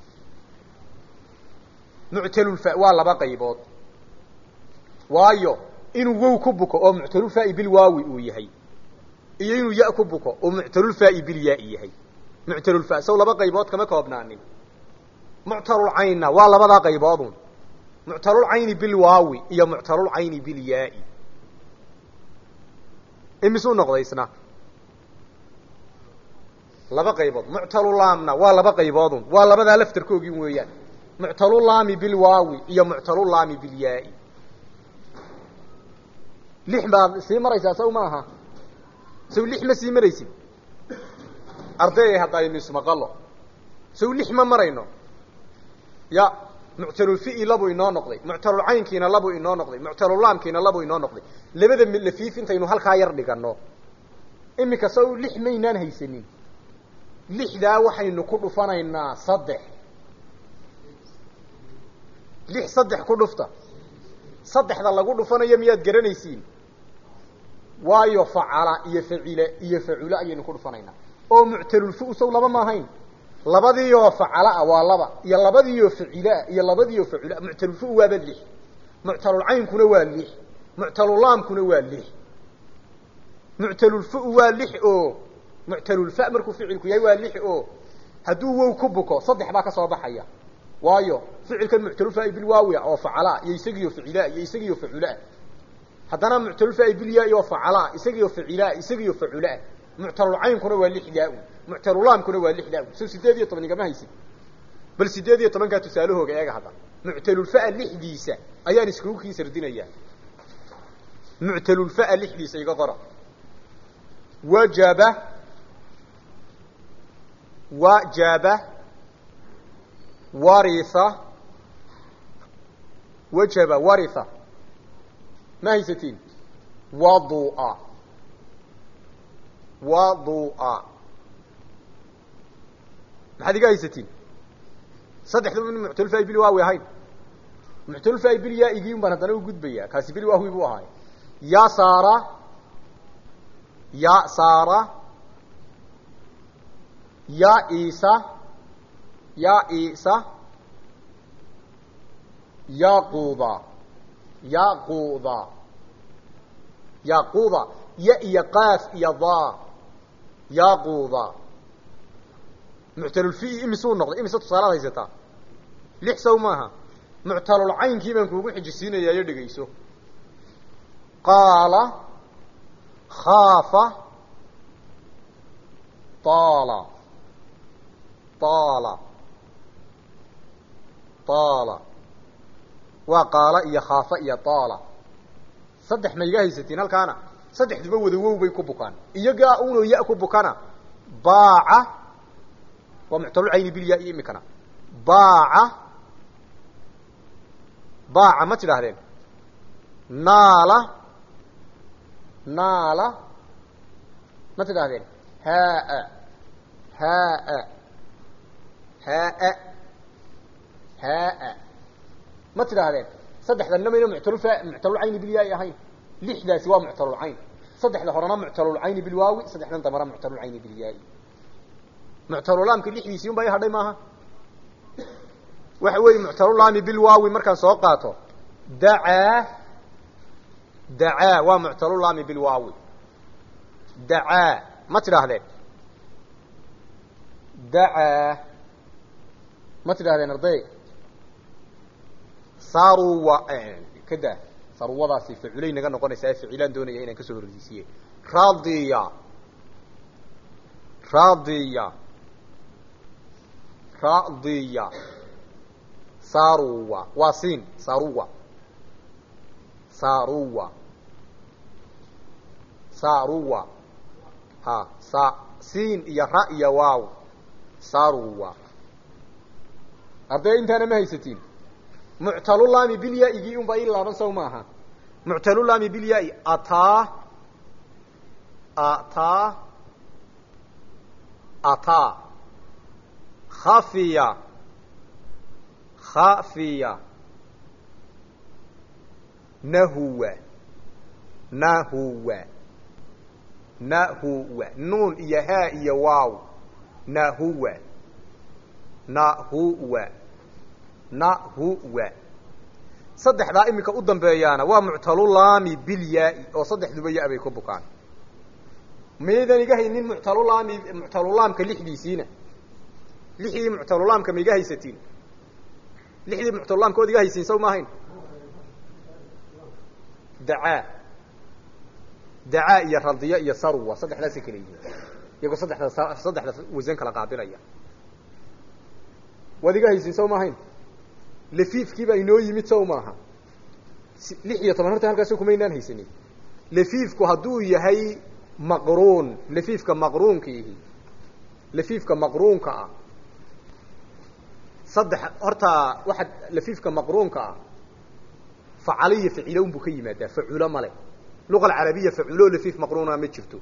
muctalulfa waa laba qaybood waayo inuu wow ku buko oo muctalulfaai bilwaawi uu yahay iyo inuu ya ku buko oo muctalulfaai bilyaai yahay muctalulfa saw laba qaybood kama koobnaanin muctalulcaynna waa labadaa qayboodun muctalulcayni bilwaawi iyo muctalulcayni bilyaai imisuu noqday isna laba qaybood muctalulaamna waa laba qayboodun waa labadaa laftarkoogii weeyaan muctalulaami bilwaawi iyo muctalulaami bilyaai lix baad sii maraysaa saw maaha saw lix ma sii maraysid ardayay haddaynu ismaqalo saw lix ma marayno ya muctalulfi'i labuu inoo noqday muctalulcaynkiina labuu inoo noqday muctalulaamkiina labuu inoo noqday labada lafiif intaynu halkaa yar dhigano iminka saw lix maynaan haysanin lixdaa waxaynu ku dhufanaynaa saddex lix saddex ku dhufta saddexda lagu dhufanayo miyaad garanaysiin waayo facala iyo facile iyo facule ayaynu ku dhufanaynaa oo muctalulfu saw laba ma ahayn labadiioo facala ah waa laba iyo labadiioo facilaah iyo labadiioo facula muctalulfu waaba lix muctalulcaynkuna waa lix muctalulaamkuna waa lix muctalulfu waa lix oo muctalulfa markuu ficilku yahay waa lix oo hadduu wow ku buko saddex baa ka soo baxaya waayo ficilkan muctalulfa bilwaawi oo facalaa iyo isagiioo facilaa iyo isagiioo faculaah haddana muctalulfa bilyaa oo facalaa isagiioo facilaa isagiioo faculaah muctalulcaynkuna waa lixdaa muctalulaamkuna waa lixdaa so sideed iyo toban igama haysid bal sideed iyo tobankaa tusaalahooga eega hadda muctalulfaa lixdiisa ayaan iskugu kii sardinayaa muctalulfaa lixdiisa iga qora wajaba wajaba waritha wajaba waritha ma haysatiin wadua wadua maxaad iga haysatiin saddexdaba min muctalulfa bil waawi ahayn muctalulfa bil yaa igiin baan haddana u gudbaya kaasi bil waawi buu ahaay ya saara ya saara ya isa ya isa yaquda yaquda yaquda ya iyo qaaf iyo da yaquda muctalulfi imisuu noqday imise tusaalaad haysataa lix saw maaha muctalulcaynkii baan kuugu xijisiinayaayo dhegayso qaala khaafa taala taala taala waa qaala iyo khaafa iyo taala saddex ma iga haysatiin halkaana saddexduba wada wow bay ku bukaan iyagaa unoo ya ku bukana baaca waa muctalulcayni bilyaa iyo imikana baaca baaca ma tidhaahdeen naala naala ma tidhaahdeen haa haa haa haa ma tidhaahdeen saddexdanna mayna muctalulfa muctalulcayni bilyaai ahayn lixdaasi waa muctalulcayn saddexda horena muctalulcayni bilwaawi saddexdan dambana muctalulcayni bilyaai muctalulaamka lixdiisii un baa i hadhay maaha waxa weeye muctalulaami bilwaawi markaan soo qaato dacaa dacaa waa muctalulaami bilwaawi dacaa ma tidhaahdeen dacaa ma tidhahdeen arday saruwa kada saruwadaasi facilay naga noqonaysaa ee ficilaan doonaya inaan kasoo horreysiiye radiya radiya radiya saruwa waa siin saruwa saruwa saruwa ha sa siin iyo ra iyo waaw saruwa arday intaana ma haysatiin muctalulaami bilyaa-igii un baa ii laaban saw maaha muctalulaami bilyaa-i ataa ataa ataa khafiya khafiya nahuwa nahuwa nahuwa nuun iyo haa iyo waaw nahuwa nahuwa nahuwa saddexdaa iminka u dambeeyaana waa muctalulaami bilyaa-i oo saddexduba ya- bay ku bukaan maydan iga haynin muctalulaami muctalulaamka lixdiisiina lixdii muctalulaamka ma iga haysatiin lixdii muctalulaamka ood iga haysiin saw ma ahayn dacaa dacaa iyo radiya iyo sarwa saddexdaasay kala yihiin iyagoo saddexda saddexda wasan kala qaabilaya waad iga haysiin saw ma ahayn lafiifkii baa inoo yimid saw maaha lix iyo toban horta halkaas kumaynaan haysanin lafiifku hadduu yahay maqruun lafiifka maqruunkiihi lafiifka maqruunka ah saddex horta waxaad lafiifka maqruunka ah facalo iyo facilo unbuu ka yimaadaa faculo male luqa alcarabiya faculo lafiif maqruuna ma jirto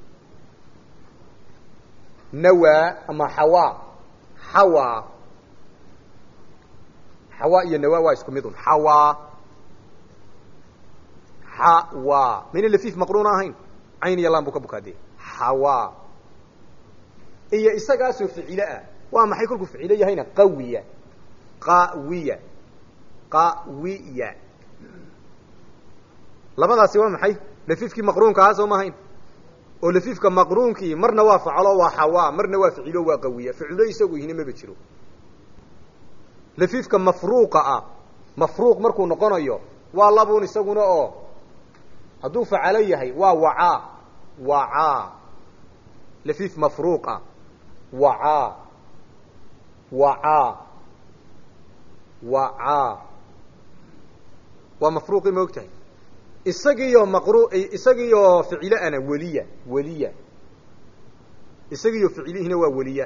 nawaa ama xawaa xawaa xawaa iyo nawaa waa isku mid un xawaa xawaa mayna lafiif maqruuna ahayn cayn iyo laan buu ka bukaadee xawaa iyo isagaasoo ficilo ah waa maxay kolkuu ficilo yahayna qawiya qawiya qawiya labadaasi waa maxay lafiifkii maqruunka ahaa soo maahayn oo lafiifka maqruunkii marna waa facalo waa xawaa marna waa ficilo waa qawiya ficilo isagu ihina maba jiro lafiifka mafruuqa ah mafruuq markuu noqonayo waa labuun isaguna oo hadduu facalo yahay waa wacaa wacaa lafiif mafruuq ah wacaa wacaa wacaa waa mafruuqii ma og tahay isagiiyo maqru isagiiyo ficilo ana weliya weliya isagiiyo ficilihina waa weliya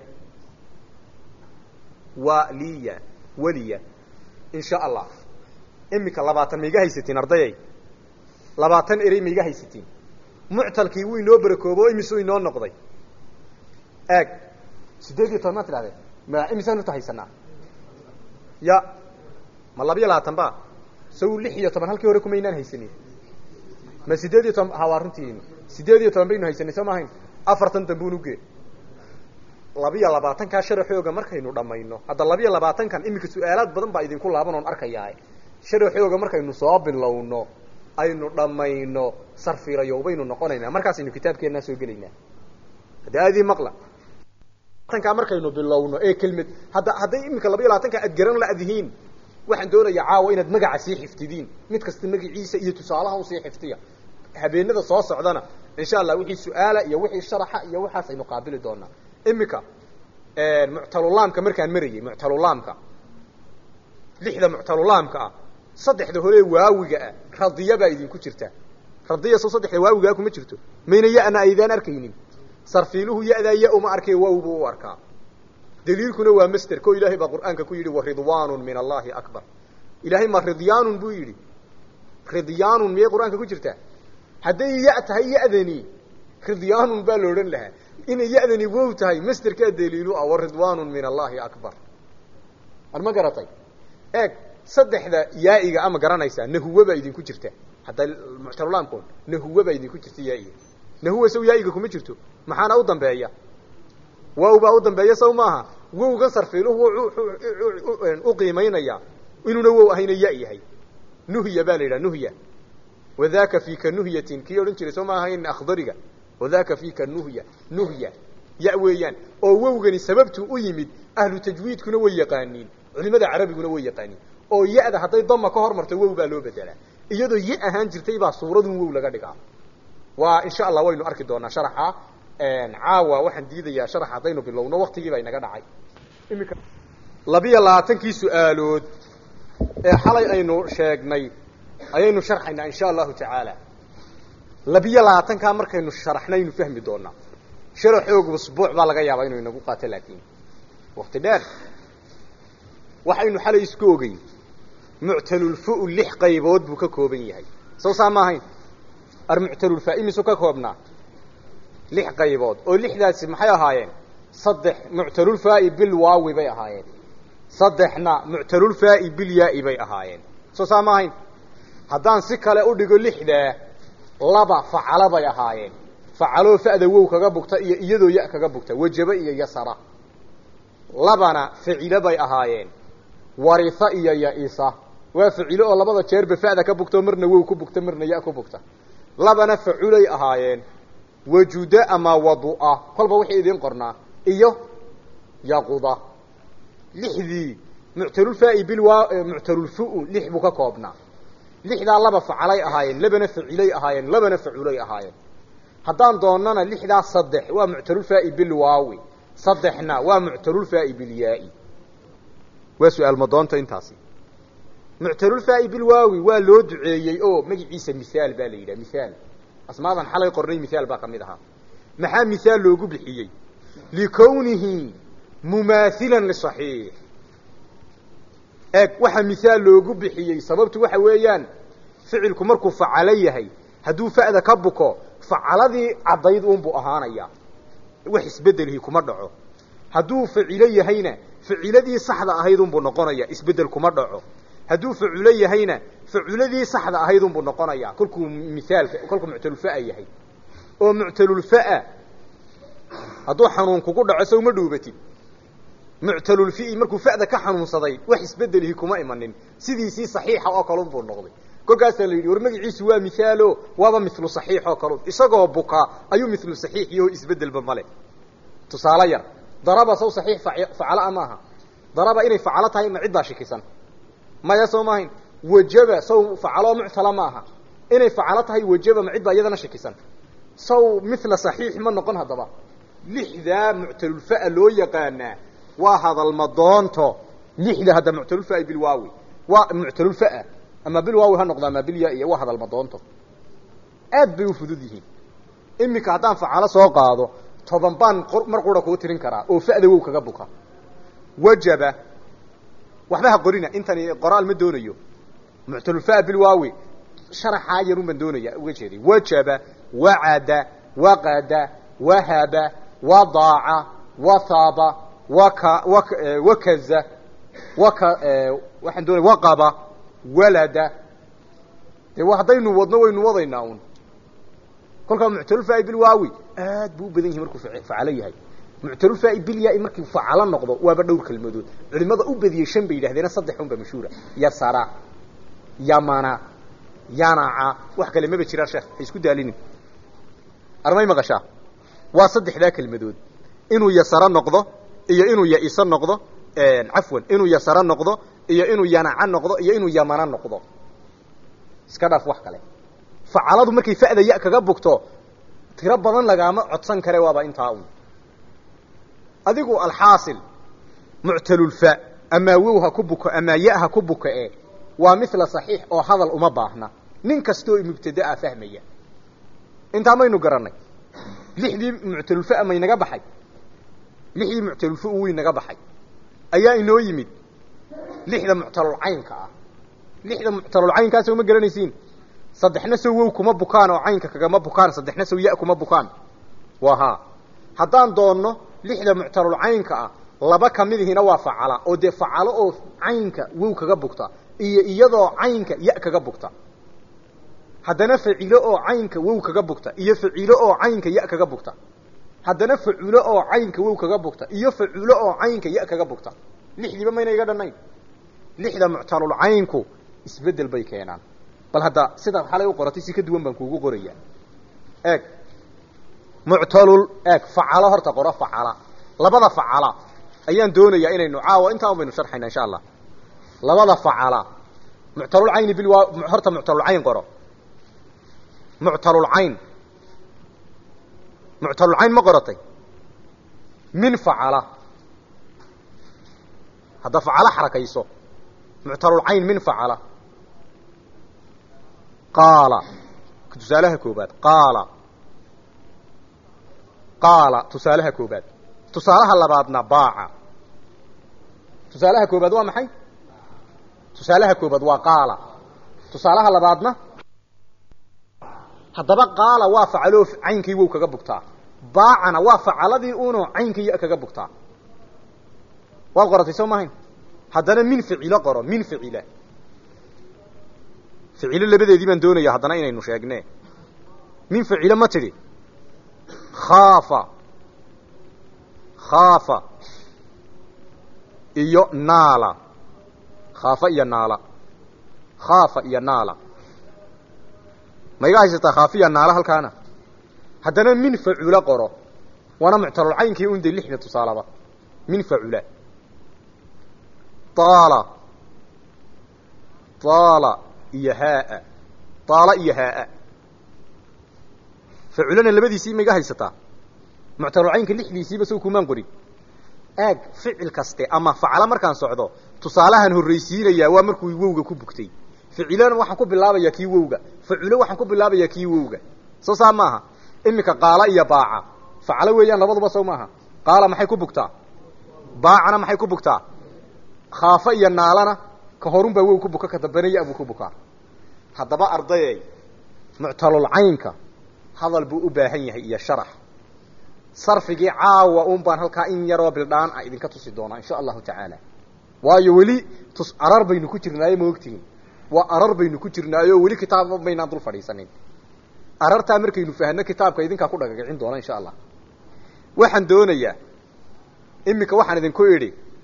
waliya weliya in sha allah imika labaatan maiga haysatiin ardayay labaatan erey maiga haysatiin muctalkii wuu inoo barakoobo o imisuu inoo noqday eeg sideed iyo toban maa tidhahdeen ma imisaan uta haysanaa ya ma labiyo labaatan ba saw lix iyo toban halkii hore kumaynaan haysanin ma sideed iyo toban ha waa runtiin sideed iyo toban baynu haysanay soo maahayn afartan dambuun uge labiyo labaatankaa sharaxooga markaynu dhamayno hadda labiyo labaatankan iminka su-aalaad badan baa idinku laaban oon arkayaa sharaxooga markaynu soo bilowno aynu dhamayno sarfirayo baynu noqonaynaa markaasaynu kitaabkeennaa soo gelaynaa hadda aadii maqla tankaa markaynu bilowno ee kelmad hadda hadday iminka labiyo labaatanka aad garan ladihiin waxaan doonayaa caawa inaad magaca sii xifdidiin mid kasta magaciisa iyo tusaalaha usii xifdiya habeenada soo socdana insha allah wixii su-aala iyo wixii sharaxa iyo waxaas aynu qaabili doonaa imika muctalulaamka markaan marayey muctalulaamka lixda muctalulaamka ah saddexda hore waawiga ah radiya baa idinku jirta radiya soo saddexda waawigaa kuma jirto mayna yana aydaan arkaynin sarfiiluhu yadaa ya uma arkay wow buu u arkaa daliilkuna waa master ko ilaahay baa qur'aanka ku yidhi waridwaanu min allahi akbar ilaahay ma ridyaanun buu yidhi ridyaanun miyay qur-aanka ku jirtaa hadday ya tahay ya'dani ridyaanun baa la odhan lahaa inay ya'dani wow tahay masterkaa daliilu ah waridwaanun min allahi akbar ar ma garatay eeg saddexda yaa'iga ama garanaysaa nahuwa baa idinku jirta hadda muctalulaamkoon nahuwa baa idinku jirta yaaiga nahuwa saw yaa'iga kuma jirto maxaana u dambeeya wow baa u dambeeya saw maaha wowgan sarfiiluhu u qiimaynaya inuuna wow ahayna ya yahay nuhya baa la yidhaha nuhya wadaka fika nuhyatin kii odhan jiray soo ma ahayn akhdariga wadaka fika nuhya nuhya ya weeyaan oo wowgani sababtuu u yimid ahlu tajwiidkuna way yaqaaniin culimada carabiguna way yaqaaniin oo ya-da hadday dama ka hormarto wow baa loo bedelaa iyadoo ya ahaan jirtay baa suuradun wow laga dhigaa waa insha allah waynu arki doonaa sharaxa caawa waxaan diidayaa sharax haddaynu bilowno waktigii baa inaga dhacay imika labiyo labaatankii su-aalood ee xalay aynu sheegnay ayaynu sharxaynaa insha allahu tacaala labiyo labaatankaa markaynu sharaxnaynu fahmi doonaa sharaxoogu usbuuc baa laga yaabaa inuu inagu qaato laakiin wakti dheer waxaynu xalay isku ogeyn muctalulfu lix qaybood buu ka kooban yahay soo saa ma ahayn armuctalulfa imisu ka koobnaa lix qaybood oo lixdaasi maxay ahaayeen saddex muctalulfaai bilwaawi bay ahaayeen saddexna muctalulfaai bilyaai bay ahaayeen soo saa ma ahayn haddaan si kale u dhigo lixdaa laba facalo bay ahaayeen facaloo fa'da wow kaga bugta iyo iyadoo ya kaga bugta wajaba iyo yasara labana ficilo bay ahaayeen warisa iyo ya-isa waa ficilo oo labada jeerba fa'da ka bugta marna wow ku bugta marna ya ku bugta labana faculay ahaayeen wajuda ama wadu'a kolba wixii idiin qornaa iyo yaquda lixdii muctalulfaai bilwa muctalulfu lix buu ka koobnaa lixdaa laba facalay ahaayeen labana facilay ahaayeen labana faculay ahaayeen haddaan doonana lixdaa saddex waa muctalulfaai bilwaawi saddexna waa muctalulfaai bilyaai waa su-aal madoonta intaasi muctalulfaai bilwaawi waa loo duceeyey oo magaciisa mihaal baa la yidhaha mihaal asmaadan xalay qornay mihaal baa ka mid ahaa maxaa mihaal loogu bixiyey likownihi mumaathilan lisaxiix eeg waxaa mihaal loogu bixiyey sababtu waxa weeyaan ficilku markuu facalo yahay hadduu fa'da ka buko facaladii caddayd uunbuu ahaanaya wax isbeddelihii kuma dhaco hadduu facilo yahayna faciladii saxda ahayd unbuu noqonaya isbeddel kuma dhaco hadduu faculo yahayna faculadii saxda ahayd unbuu noqonaya kolkuu mihaalka kolkuu muctalulfa'a yahay oo muctalulfa'a hadduu xanuun kugu dhaco sow ma dhuubatid muctalulfi'i markuu fa'da ka xanuunsaday wax isbedelihi kuma imanin sidiisii saxiixa oo kalun buu noqday kolkaasaa la yidhi war magaciisu waa mithaalo waaba mithlu saxiix oo kalun isagoo buka ayuu mithlu saxiix iyo isbedelba male tusaale yar daraba saw saxiix facala maaha daraba inay facalo tahay ma cid baa shikisan maya soo maahayn wajaba saw facaloo muctala ma aha inay facalo tahay wajaba ma cid baa iyadana shikisan saw mithla saxiix ma noqon haddaba lixdaa muctalulfa'a loo yaqaanaa waa hadalmadoonto lixda hadda muctalulfa'a bilwaawi waa muctalulfa'a ama bilwaawi ha noqda ama bilya iyo waa hadalmadoonto aad bay u fudud yihiin iminka haddaan facalo soo qaado toban baan mar qura kuu tirin karaa oo fa'da wow kaga buka wajaba waxba ha qorina intani qoraal ma doonayo muctalulfa'a bilwaawi sharaxaa yarun baan doonaya uga jeeday wajaba wacada waqada wahaba wadaaca wathaba waka wak wakaza waka waxaan doonaya waqaba walada dee wa haddaynu wadno waynu wadaynaa un kolkaa muctalulfaai bilwaawi aad buu u badan yahay markuu facalo yahay muctalulfaai bilyaa markii facalo noqdo waaba dhowr kelmadood culimada u badiyey shan bay yidhahdeena saddex un ba mashhuura yasara yamana yanaca wax kale maba jiraan sheekh ha isku daalinin armay maqashaa waa saddexdaa kelmadood inuu yasaro noqdo iyo inuu yaiso noqdo cafwan inuu yasaro noqdo iyo inuu yanaca noqdo iyo inuu yamana noqdo iska dhaaf wax kale facaladu markay fa'da ya kaga bugto tiro badan lagaama codsan kare waaba intaa un adigu alxaasil muctalulfa amaa wow ha ku buko amaa ya ha ku buka e waa mithla saxiix oo hadal uma baahna nin kastoo mubtadaa fahmaya intaa maynu garanay lixdii muctalulfa maynaga baxay lixdii muctalulfa u weynaga baxay ayaa inoo yimid lixda muctalulcaynka ah lixda muctalulcaynkaas uma garanaysiin saddexna sow wow kuma bukaan oo caynka kagama bukaan saddexna sow ya kuma bukaan waa haa haddaan doonno lixda muctalulcaynka ah laba kamidihina waa facala oo dee facalo oo caynka wow kaga bugta iyo iyadoo caynka ya kaga bugta haddana facilo oo caynka wow kaga bugta iyo facilo oo caynka ya kaga bugta haddana faculo oo caynka wow kaga bugta iyo faculo oo caynka ya kaga bugta lixdiiba mayna iga dhannayn lixda muctalulcaynku isbedel bay keenaan bal hadda sidaa xalay u qoratay si ka duwan baan kuugu qoraya eeg muctalul eeg facalo horta qoro facala labada facala ayaan doonayaa inaynu caawa intaa un baynu sharxayna insha allah labada facala muctalulcayni bilwaa horta muctalulcayn qoro muctalulcayn muctalulcayn ma qoratay min facala hadda facalo xarakayso muctalulcayn min facala qaala tusaalaha koobaad qaala qaala tusaalaha koobaad tusaalaha labaadna baaca tusaalaha koobaad waa maxay tusaalaha koobaad waa qaala tusaalaha labaadna haddaba qaala waa facaloo caynkii wow kaga bugtaa baacana waa facaladii uno caynkii ya kaga bugtaa waad qoratay soo mahayn haddana min ficilo qoro min ficila ficilo labadeedii baan doonaya haddana inaynu sheegne min ficilo ma tidhi khaafa khaafa iyo naala khaafa iyo naala khaafa iyo naala ma iga haysataa khaafiya naala halkaana haddana min facula qoro waana muctalulcaynkii un de lixda tusaalaba min facula taala taala iyo haaa taala iyo haaa faculana labadiisii ma iga haysataa muctalulcaynka lixdiisiiba sow kumaan qorin aag ficil kaste ama facala markaan socdo tusaalahan horraysiinayaa waa markuu wowga ku bugtay ficilona waxaan ku bilaabayaa kii wowga faculo waxaan ku bilaabayaa kii wowga soo saa maaha iminka qaala iyo baaca facalo weeyaan labaduba sow maaha qaala maxay ku bugtaa baacana maxay ku bugtaa khaafa iyo naalana ka horun baa wow ku buka ka dambena ya buu ku bukaa haddaba ardayey muctalulcaynka hadal buu u baahan yahay iyo sharax sarfigii caawa un baan halkaa in yaroo bildhaan a idinka tusi doonaa insha allahu tacaala waayo weli tus arar baynu ku jirnaayo ma ogtihin waa arar baynu ku jirnaayo weli kitaabba maynaan dul fadhiisanin arartaa markaynu fahno kitaabka idinkaa ku dhagagicin doona insha allah waxaan doonayaa iminka waxaan idinku idhi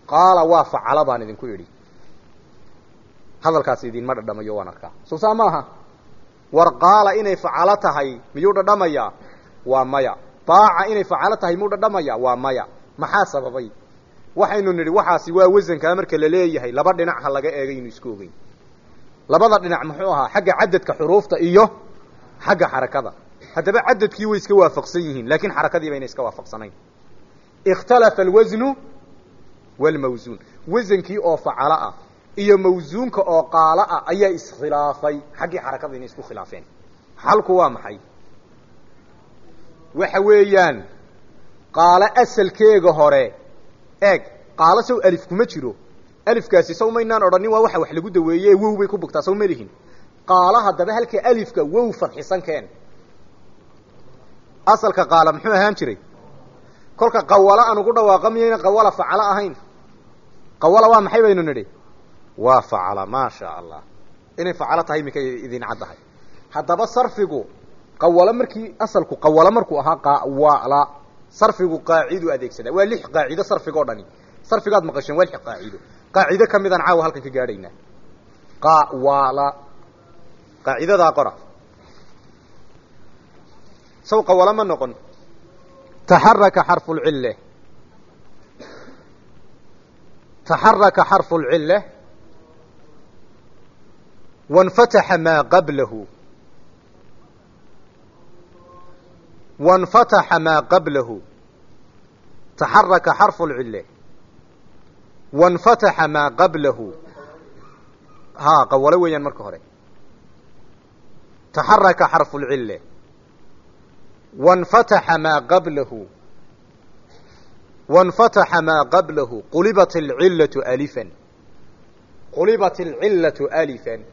qaala waa facala baan idinku idhi hadalkaasi idinma dhadhamayo waan arkaa soo saa maaha war qaala inay facalo tahay miyuu dhadhamayaa waa maya baaca inay facalo tahay miyuu dhadhamayaa waa maya maxaa sababay waxaynu nidhi waxaasi waa wasankaa marka la leeyahay laba dhinac ha laga eegaynu isku ogeyn labada dhinac muxuu ahaa xagga cadadka xuruufta iyo xagga xarakada haddaba cadadkii way iska waafaqsan yihiin laakiin xarakadii bayna iska waafaqsanayn ikhtalafa alwasnu walmawsuun wasankii oo facalo ah iyo mawsuunka oo qaalo ah ayaa iskhilaafay xaggii xarakada inay isku khilaafeen xalku waa maxay waxa weeyaan qaalo asalkeega hore eeg qaalo saw alif kuma jiro alifkaasi saw maynaan odhanin waa waxa wax lagu daweeye wow bay ku bugtaa saw ma lihin qaalo haddaba halka alifka wow fadxisan keen asalka qaala muxuu ahaan jiray kolka qawalo aan ugu dhawaaqa miyayna qawala facalo ahayn qawala waa maxay baynu nidhi waa facala maa shaa allah inay facalo tahay mikay idin caddahay haddaba sarfigu qawalo markii asalku qawalo markuu ahaa qawala sarfigu qaacidu adeegsadaa waa lix qaacido sarfigoo dhani sarfigaad maqasheen waa lix qaacido qaacido ka midaan caawa halkan ka gaadhaynaa qawala qaacidadaa qora saw qawalo ma noqon taxaraka xarfu lcille taxaraka xarfu lcille wanfataxa maa qablahu wanfataxa maa qablahu taxaraka xarfu lcille wanfataxa maa qablahu haa qawalo weeyaan marka hore taxaraka xarfu lcille wanfataxa maa qablahu wanfataxa maa qablahu qulibat alcillatu alifan qulibat alcillatu alifan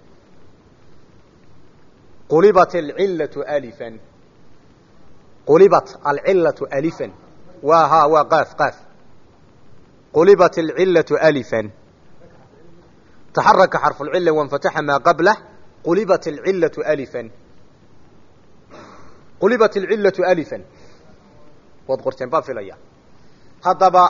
qulibat alcillatu alifan qulibat alcillatu alifan waa haa waa qaaf qaaf qulibat alcillatu alifan taxaraka xarfu lcilla wanfataxa maa qablah qulibat alcillatu alifan qulibat alcillatu alifan waad qorteen baan filaya haddaba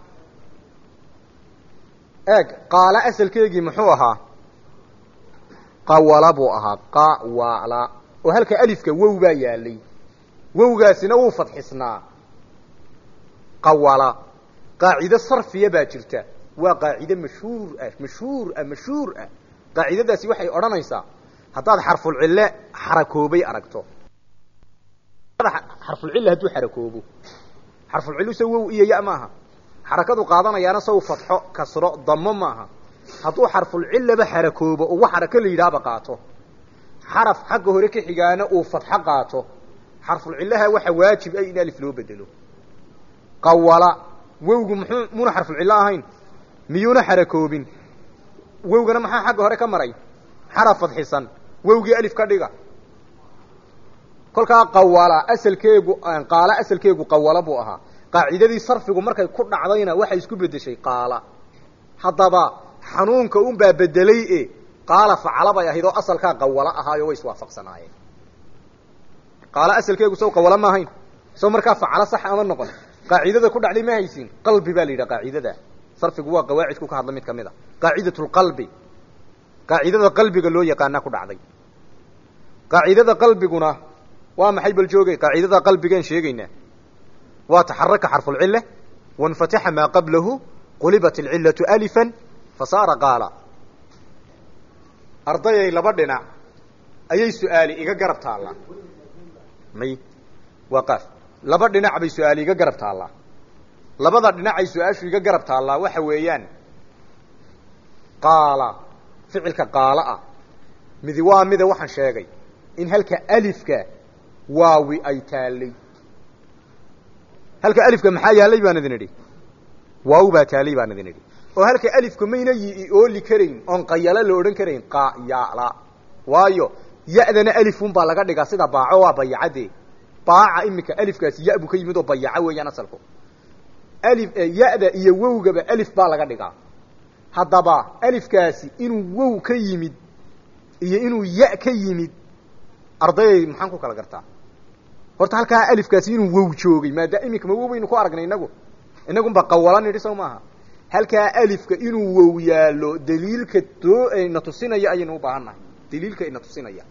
eeg qaala asalkeegii muxuu ahaa qawala buu ahaa qawala oo halka alifka wow baa yaalay wowgaasina wuu fadxisnaa qawala qaacido sarfiya baa jirta waa qaacido mashhuur ah mashhuur ah mashhuur ah qaacidadaasi waxay odhanaysaa haddaad xarfulcille xarakoobay aragto xarfulcille hadduu xarakoobo xarfulcillu se wow iyo ya maaha xarakadu qaadanayaana saw fadxo kasro damo maaha hadduu xarfulcillaba xarakoobo ugu xarako la yidhaahba qaato xaraf xagga hore ka xigaana uu fadxo qaato xarfulcillaha waxa waajib ah in alif loo bedelo qawala wowgu muxuu muuna xarfulcillo ahayn miyuuna xarakoobin wowgana maxaa xagga hore ka maray xaraf fadxisan wowgii alif ka dhiga kolkaa qawala asalkeegu qaala asalkeegu qawala buu ahaa qaacidadii sarfigu markay ku dhacdayna waxay isku bedeshay qaala haddaba xanuunka unbaa bedelay e qaala facala bay ahayd oo asalkaa qawalo ahaayo way iswaafaqsanaayeen qaala asalkeegu saw qawalo ma ahayn saw markaa facalo sax ama noqon qaacidada ku dhacday ma haysin qalbi baa la yidhaha qaacidada sarfigu waa qawaacidku ka hadla mid kamid a qaacidat lqalbi qaacidada qalbiga loo yaqaana ku dhacday qaacidada qalbiguna waa maxay bal joogay qaacidada qalbigaan sheegaynaa waa taxaraka xarfulcille wanfataxa maa qablahu qulibat alcillatu alifan fasaara qaala ardayay laba dhinac ayay su-aali iga garab taallaa may waa qaaf laba dhinac bay su-aali iga garab taallaa labada dhinacay su-aashu iga garab taallaa waxa weeyaan qaala ficilka qaala ah midi waa mida waxaan sheegay in halka alifka waawi ay taallay halka alifka maxaa yaalay baan idin idhi waaw baa taalay baan idin idhi oo halka alifka mayna yi ooli karayn oon qayalo la odhan karayn qayala waayo ya-dana alifun baa laga dhigaa sida baaco waa bayacade baaca imika alifkaasi ya buu ka yimid oo bayaco weeyaan asalku alif ya-da iyo wowgaba alif baa laga dhigaa haddaba alifkaasi inuu wow ka yimid iyo inuu ya ka yimid ardayay maxaan ku kala gartaa horta halkaa alifkaasi inuu wow joogay maada imika ma wow baynu ku aragnay inagu inagunba qawala nidhi sow maaha halkaa alifka inuu wow yaallo daliilka doo na tusinaya ayaynu u baahan nahay daliilka ina tusinaya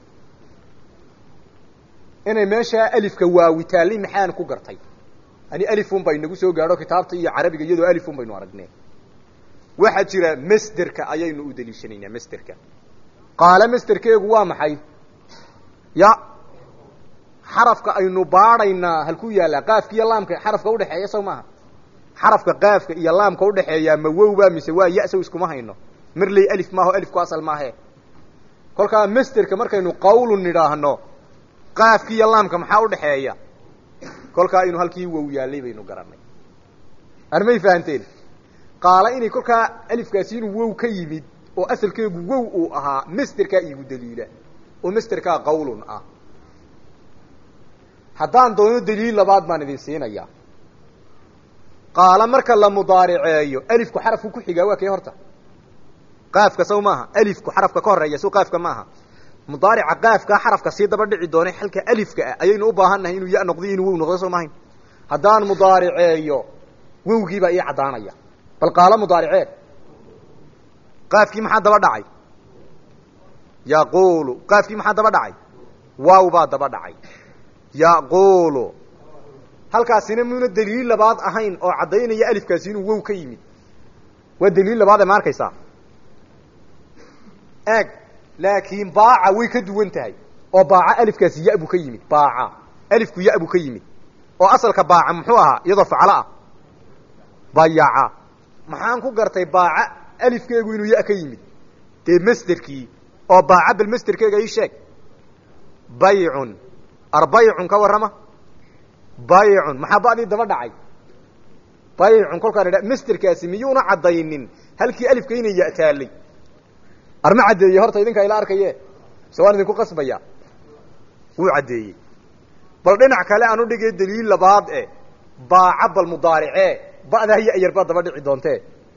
inay meeshaa alifka waawitaallay maxaan ku gartay ani alifun ba inagu soo gaadho kitaabta iyo carabiga iyadoo alifun baynu aragnee waxaa jira masderka ayaynu u daliishanaynaa masderka qaala masderkeegu waa maxay ya xarafka aynu baadhaynaa halkuu yaallaa qaafka iyo laamka xarafka udhexeeya sow maaha xarafka qaafka iyo laamka udhexeeyaa ma wowbaa mise waa ya-sow iskuma hayno marley alif maaho alifku asal maahe kolkaa masderka markaynu qawlu nidhaahno qaafki iyo laamka maxaa udhexeeya kolkaa inuu halkii wow yaallay baynu garanay armay fahanteen qaala inay kolkaa alifkaasi inuu wow ka yimid oo asalkeegu wow uu ahaa masterkaa iigu daliila oo masterkaa qawlun ah haddaan doono daliil labaad baan idin siinayaa qaala marka la mudaariceeyo alifku xarafku ku xigaa waa kee horta qaafka saw maaha alifku xarafka ka horeeya sow qaafka maaha mudaarica qaafkaa xarafka sii daba dhici doonay halka alifka ah ayaynu u baahan nahay inuu ya noqdo inuu wow noqdo soo mahayn haddaan mudaariceeyo wowgiibaa ii caddaanaya bal qaalo mudaaricee qaafkii maxaa daba dhacay yaquulu qaafkii maxaa daba dhacay waaw baa daba dhacay yaquulu halkaasina muuna daliil labaad ahayn oo caddaynaya alifkaasi inuu wow ka yimid waa daliil labaad ee ma arkaysaa eeg laakiin baaca way ka duwan tahay oo baaca alifkaasi ya buu ka yimid baaca alifku ya buu ka yimid oo asalka baaca muxuu ahaa iyadoo faclo ah bayaca maxaan ku gartay baaca alifkeegu inuu ya ka yimid dee masderkii oo baaca bal masderkeega ii sheeg baycun arbaycun ka warrama baycun maxaa badii daba dhacay baycun kolkaan idha masderkaasi miyuuna caddaynin halkii alifka inay ya taallay arma caddeeye horta idinkaa ila arkaye se waan idinku qasbaya wuu caddeeyey bal dhinac kale aan udhigay daliil labaad e baaca bal mudaaricee ba'daa ya-yar baa daba dhici doontee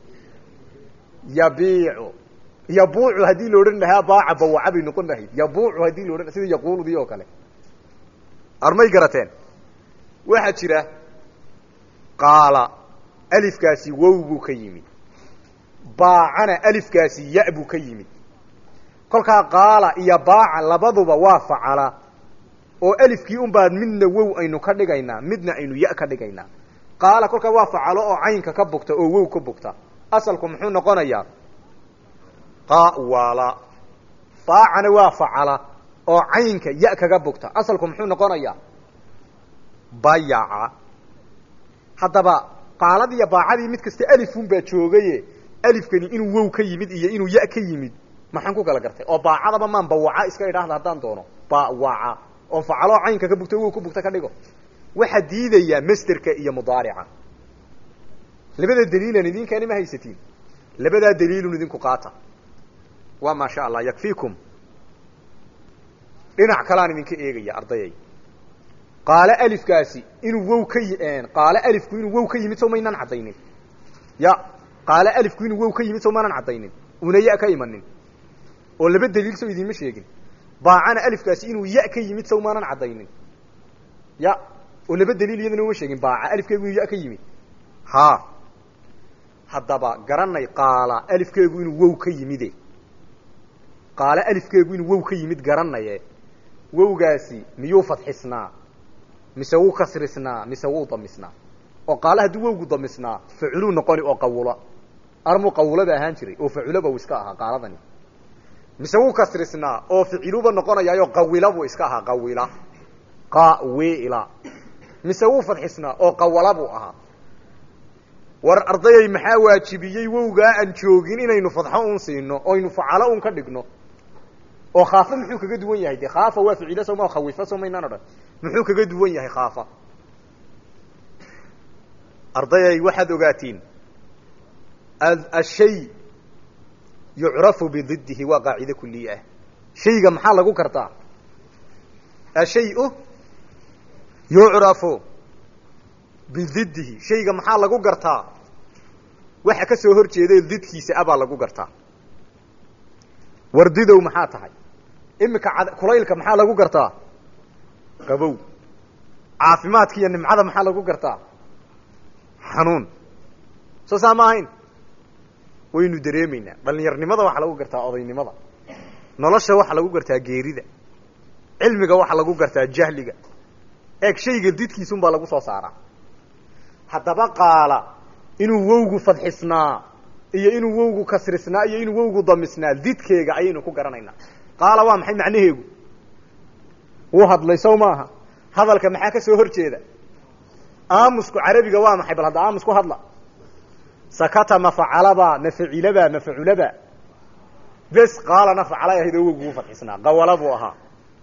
yabiicu yabuucu haddii la odhan lahaa baaca bawaca bay noqon lahayd yabuucu haddii la odhan sida yaquuludii oo kale armay garateen waxaa jira qaala alifkaasi wow buu ka yimid baacana alifkaasi ya buu ka yimid kolkaa qaala iyo baaca labaduba waa facala oo alifkii un baan midna wow aynu ka dhigaynaa midna aynu ya ka dhigaynaa qaala kolkaa waa facalo oo caynka ka bogta oo wow ka bogta asalku muxuu noqonayaa qawala baacana waa facala oo caynka ya kaga bogta asalku muxuu noqonayaa bayaca haddaba qaaladii iyo baacadii mid kasta alifun baa joogaye alifkani inuu wow ka yimid iyo inuu ya ka yimid maxaan ku kala gartay oo baacadaba maan bawaca iska idhaahda haddaan doono bawaca oo facaloo caynka ka bugta wow ka bugta ka dhigo waxaa diidayaa masterka iyo mudaarica labada daliilan idinkaani ma haysatiin labadaa daliilun idinku qaata waa maa sha allah yakfiikum dhinac kaleaan idinka eegaya ardayay qaalo alifkaasi inuu wow ka y qaalo alifku inuu wow ka yimid sow maynaan caddaynin ya qaalo alifku inuu wow ka yimid sow maanaan caddaynin una ya ka imanin oo laba daliil sow idiinma sheegin baacana alifkaasi inuu ya ka yimid sow maanan caddaynin ya oo laba daliil iyadana uma sheegin baaca alifkeegu inuu ya ka yimid ha haddaba garanay qaala alifkeegu inuu wow ka yimide qaalo alifkeegu inuu wow ka yimid garanaye wowgaasi miyuu fadxisnaa mise wuu kasrisnaa mise wuu damisnaa oo qaala haddii wowgu damisnaa faciluu noqoni oo qawula armuu qawulaba ahaan jiray oo faculoba uu iska ahaa qaaladani mise wuu kasrisnaa oo ficiluba noqonayaayo qawila buu iska ahaa qawila qawila mise wuu fadxisnaa oo qawala buu ahaa war ardayay maxaa waajibiyey wowgaa aan joogin inaynu fadxo un siino oynu facalo un ka dhigno oo khaafa muxuu kaga duwan yahay de khaafa waa ficilo soma khawifa so maynaan odhan muxuu kaga duwan yahay khaafa ardayay waxaad ogaatiin ashay yucrafu bididihi waa qaacide kuliye ah shayga maxaa lagu kartaa ashayu yucrafu bididihi shayga maxaa lagu gartaa waxa ka soo hor jeeday didkiisa abaa lagu gartaa wardidow maxaa tahay imika kulaylka maxaa lagu gartaa qabow caafimaadka iyo nimcada maxaa lagu gartaa xanuun soo saa ma ahayn waynu dareemaynaa dhallinyarnimada waxaa lagu gartaa odaynimada nolosha waxaa lagu gartaa geerida cilmiga waxaa lagu gartaa jahliga eeg shayga didkiisunbaa lagu soo saaraa haddaba qaala inuu wowgu fadxisnaa iyo inuu wowgu kasrisnaa iyo inuu wowgu damisnaa didkeega ayaynu ku garanaynaa qaala waa maxay macnaheegu wuu hadlay sow maaha hadalka maxaa ka soo hor jeeda aamusku carabiga waa maxay bal hadda aamus ku hadla sakata mafacalaba mafacilaba mafaculaba bes qaalana facalay ahayd oo wowgu u fadxisnaa qawala buu ahaa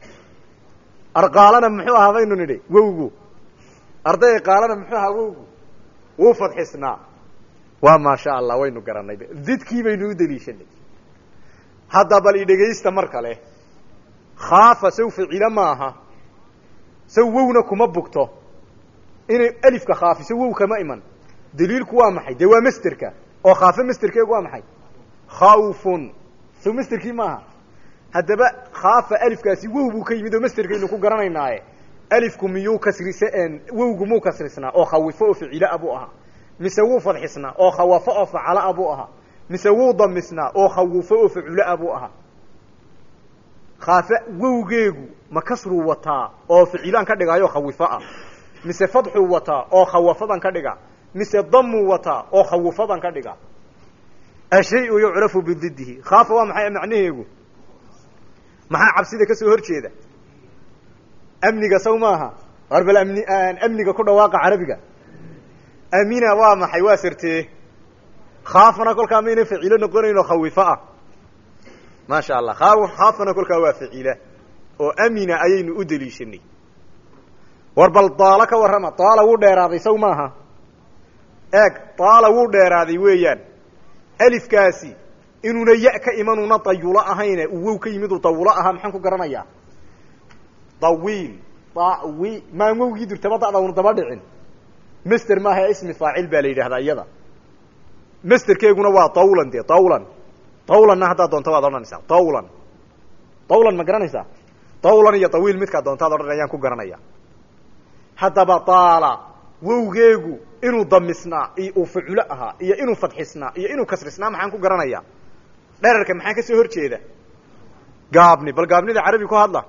arqaalana muxuu ahaa baynu nidhi wowgu arday qaalana muxuu ahaa wowgu wuu fadxisnaa waa maasha allah waynu garanay didkii baynu u daliishanay hadda bal idhegaysta mar kale khaafa saw ficilo maaha saw wowna kuma bugto inay alifka khaafiso wow kama iman daliilku waa maxay dee waa masterka oo khaafe masterkeegu waa maxay khawfun saw masterkii maaha haddaba khaafa alifkaasi wow buu ka yimid oo masterkaynu ku garanaynaaye alifku miyuu kasrise wowgu muu kasrisnaa oo khawifo oo ficila buu ahaa mise wuu fadxisnaa oo khawafo oo facala buu ahaa mise wuu damisnaa oo khawufo oo facula buu ahaa khaafe wowgeegu ma kasruu wataa oo ficilaan ka dhigaayo khawifo ah mise fadxuu wataa oo khawafadan ka dhiga mise damuu wataa oo khawufadan ka dhiga ashayu yucrafu bididihi khaafa waa maxay macnaheegu maxaa cabsida ka soo hor jeeda amniga saw maaha war bal amni amniga ku dhawaaqa carabiga amina waa maxay waa sirtee khaafana kolkaa mayna ficilo noqonayno khawifo ah maasha allah khaafana kolkaa waa ficila oo amina ayaynu u daliishanay war bal daalo ka warrama daala wuu dheeraaday saw maaha eeg daala wuu dheeraaday weeyaan alifkaasi inuuna ya ka imanuuna dayulo ahayne uu wow ka yimid uu dawulo ahaa maxaan ku garanayaa dawiil dawi maan wowgii durtaba da'da una daba dhicin master maaha ismi faacil baa la yidhahdaa iyada masterkeeguna waa dawlan dee dawlan dawlanna haddaad doonto waad odhanaysaa dawlan dawlan ma garanaysaa dawlan iyo dawiil midkaa doontaad odhan ayaan ku garanaya haddaba daala wowgeegu inuu damisnaa iyo uu faculo ahaa iyo inuu fadxisnaa iyo inuu kasrisnaa maxaan ku garanayaa dherarka maxaa ka soo hor jeeda gaabni bal gaabnida carabi ku hadla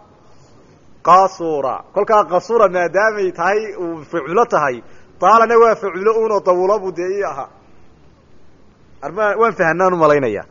qasura kolkaa qasura maadaamay tahay uu faculo tahay daalana waa faculo unoo dawulabu dee ii ahaa arma waan fahanaan umalaynaya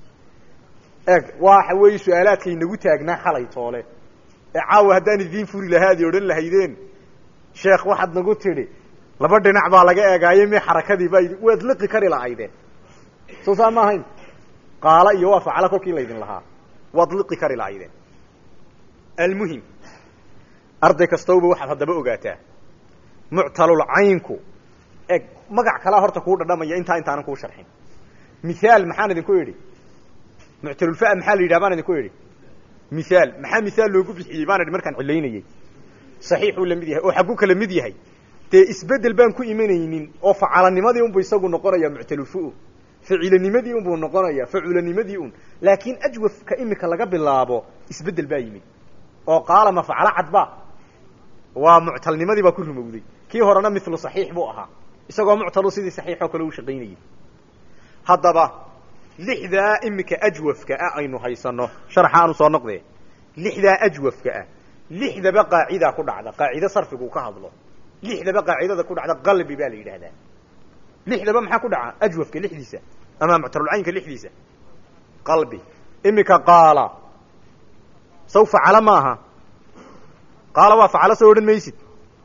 eeg waxa weeye su-aalaadka inagu taagnaa xalay toole ee caawa haddaan idiin furi lahaa adi odhan lahaydeen sheekh waxaad nagu tidhi laba dhinac baa laga eegaaye me xarakadii baa waad liqi kari lahaydeen soo saa ma ahayn qaala iyo waa facala kolkii laydin lahaa waad liqi kari lahaydeen almuhim arday kastawba waxaad haddaba ogaataa muctalul caynku eg magac kalaa horta kuu dhadhamaya intaa intaanan kuu sharxin mithaal maxaan idinku idhi muctalulfa maxaa la yidhaha baan idinku idhi mithaal maxaa mithaal loogu bixiyey baan idhi markaan cilaynayey saxiixuu la mid yahay oo xagguu kala mid yahay dee isbedel baan ku imanaynin oo facalanimadii unbu isagu noqonaya muctalulfu ficilanimadii unbuu noqonaya faculanimadii un laakiin ajwafka imika laga bilaabo isbedel baa yimid oo qaala ma facalo cadba waa muctalnimadii baa ku rumowday kii horena milu saxiix buu ahaa isagoo muctalu sidii saxiixoo kale u shaqaynayay haddaba lixdaa imika ajwafka ah aynu haysano sharxa aanu soo noqdee lixdaa ajwafka ah lixdaba qaacidaa ku dhacda qaacido sarfigu ka hadlo lixdaba qaacidada ku dhacda qalbi baa la yidhahdaa lixdaba maxaa ku dhaca ajwafka lixdiisa ama muctalulcaynka lixdiisa qalbi imika qaala saw facala maaha qaala waa facalo soo odhan maysid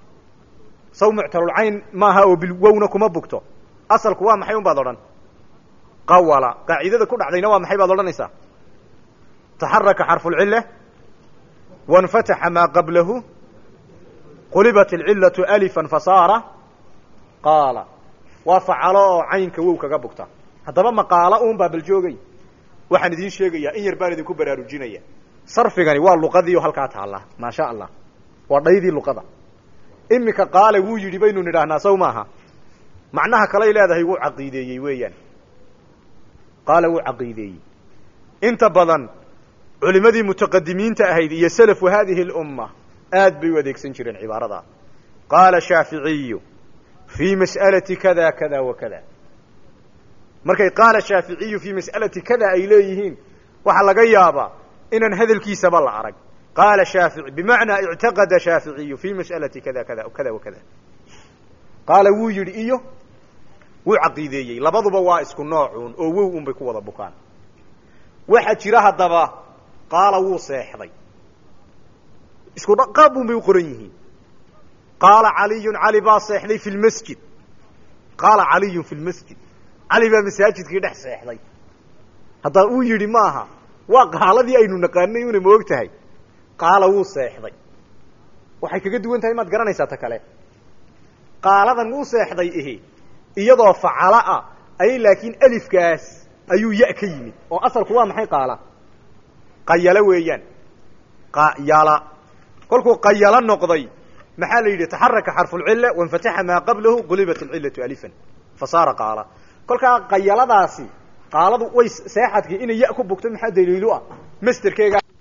saw muctalulcayn maaha oo bilwowna kuma bugto asalku waa maxay un baad odhan qawala qaacidada ku dhacdayna waa maxay baad odhanaysaa taxaraka xarfulcila wanfataxa maa qablahu qulibat alcilatu alifan fasaara qaala waa facalo oo caynka wow kaga bugta haddaba maqaalo un baa bal joogay waxaan idiin sheegayaa in yar baan idinku baraarujinaya sarfigani waa luqadiio halkaa taalla maasha allah waa dhaydii luqada imika qaale wuu yidhi baynu nidhaahnaa saw maaha macnaha kaley leedahay wuu caqiideeyey weeyaan qaala wuu caqiideeyey inta badan culimadii mutaqadimiinta ahayd iyo salafu hadihi اlumma aad bay u adeegsan jireen cibaarada qaala shaaficiyu fii mas'alati kada kada wa kada markay qaala shaaficiyu fii mas'alati kada ay leeyihiin waxaa laga yaabaa inaan hadalkiisaba la arag qaala shaafici bimacnaa ictaqada shaaficiyu fii mas'alati kada kada kada wa kada qaala wuu yidhi iyo wuu caqiideeyey labaduba waa isku noocuun oo wow un bay ku wada bukaan waxaa jira haddaba qaala wuu seexday isku qaab un bay u qoran yihiin qaala caliyun cali baa seexday fi lmasjid qaala caliyun fi lmasjid cali baa masaajidkii dhex seexday haddaa uu yidhi maaha waa qaaladii aynu naqaanay una ma og tahay qaala wuu seexday waxay kaga duwan tahay maad garanaysaa ta kale qaaladan wuu seexday ihi iyadoo facala ah ayay laakiin alifkaas ayuu ya ka yimid oo asalku waa maxay qaala qayalo weeyaan qayala kolkuu qayalo noqday maxaa la yidhi taxaraka xarfulcila wainfataxa maa qablahu qulibat alcilatu alifan fa saara qaala kolkaa qayaladaasi qaaladu way seexadkii inay ya ku bugto maxaa daliilu ah masterkeega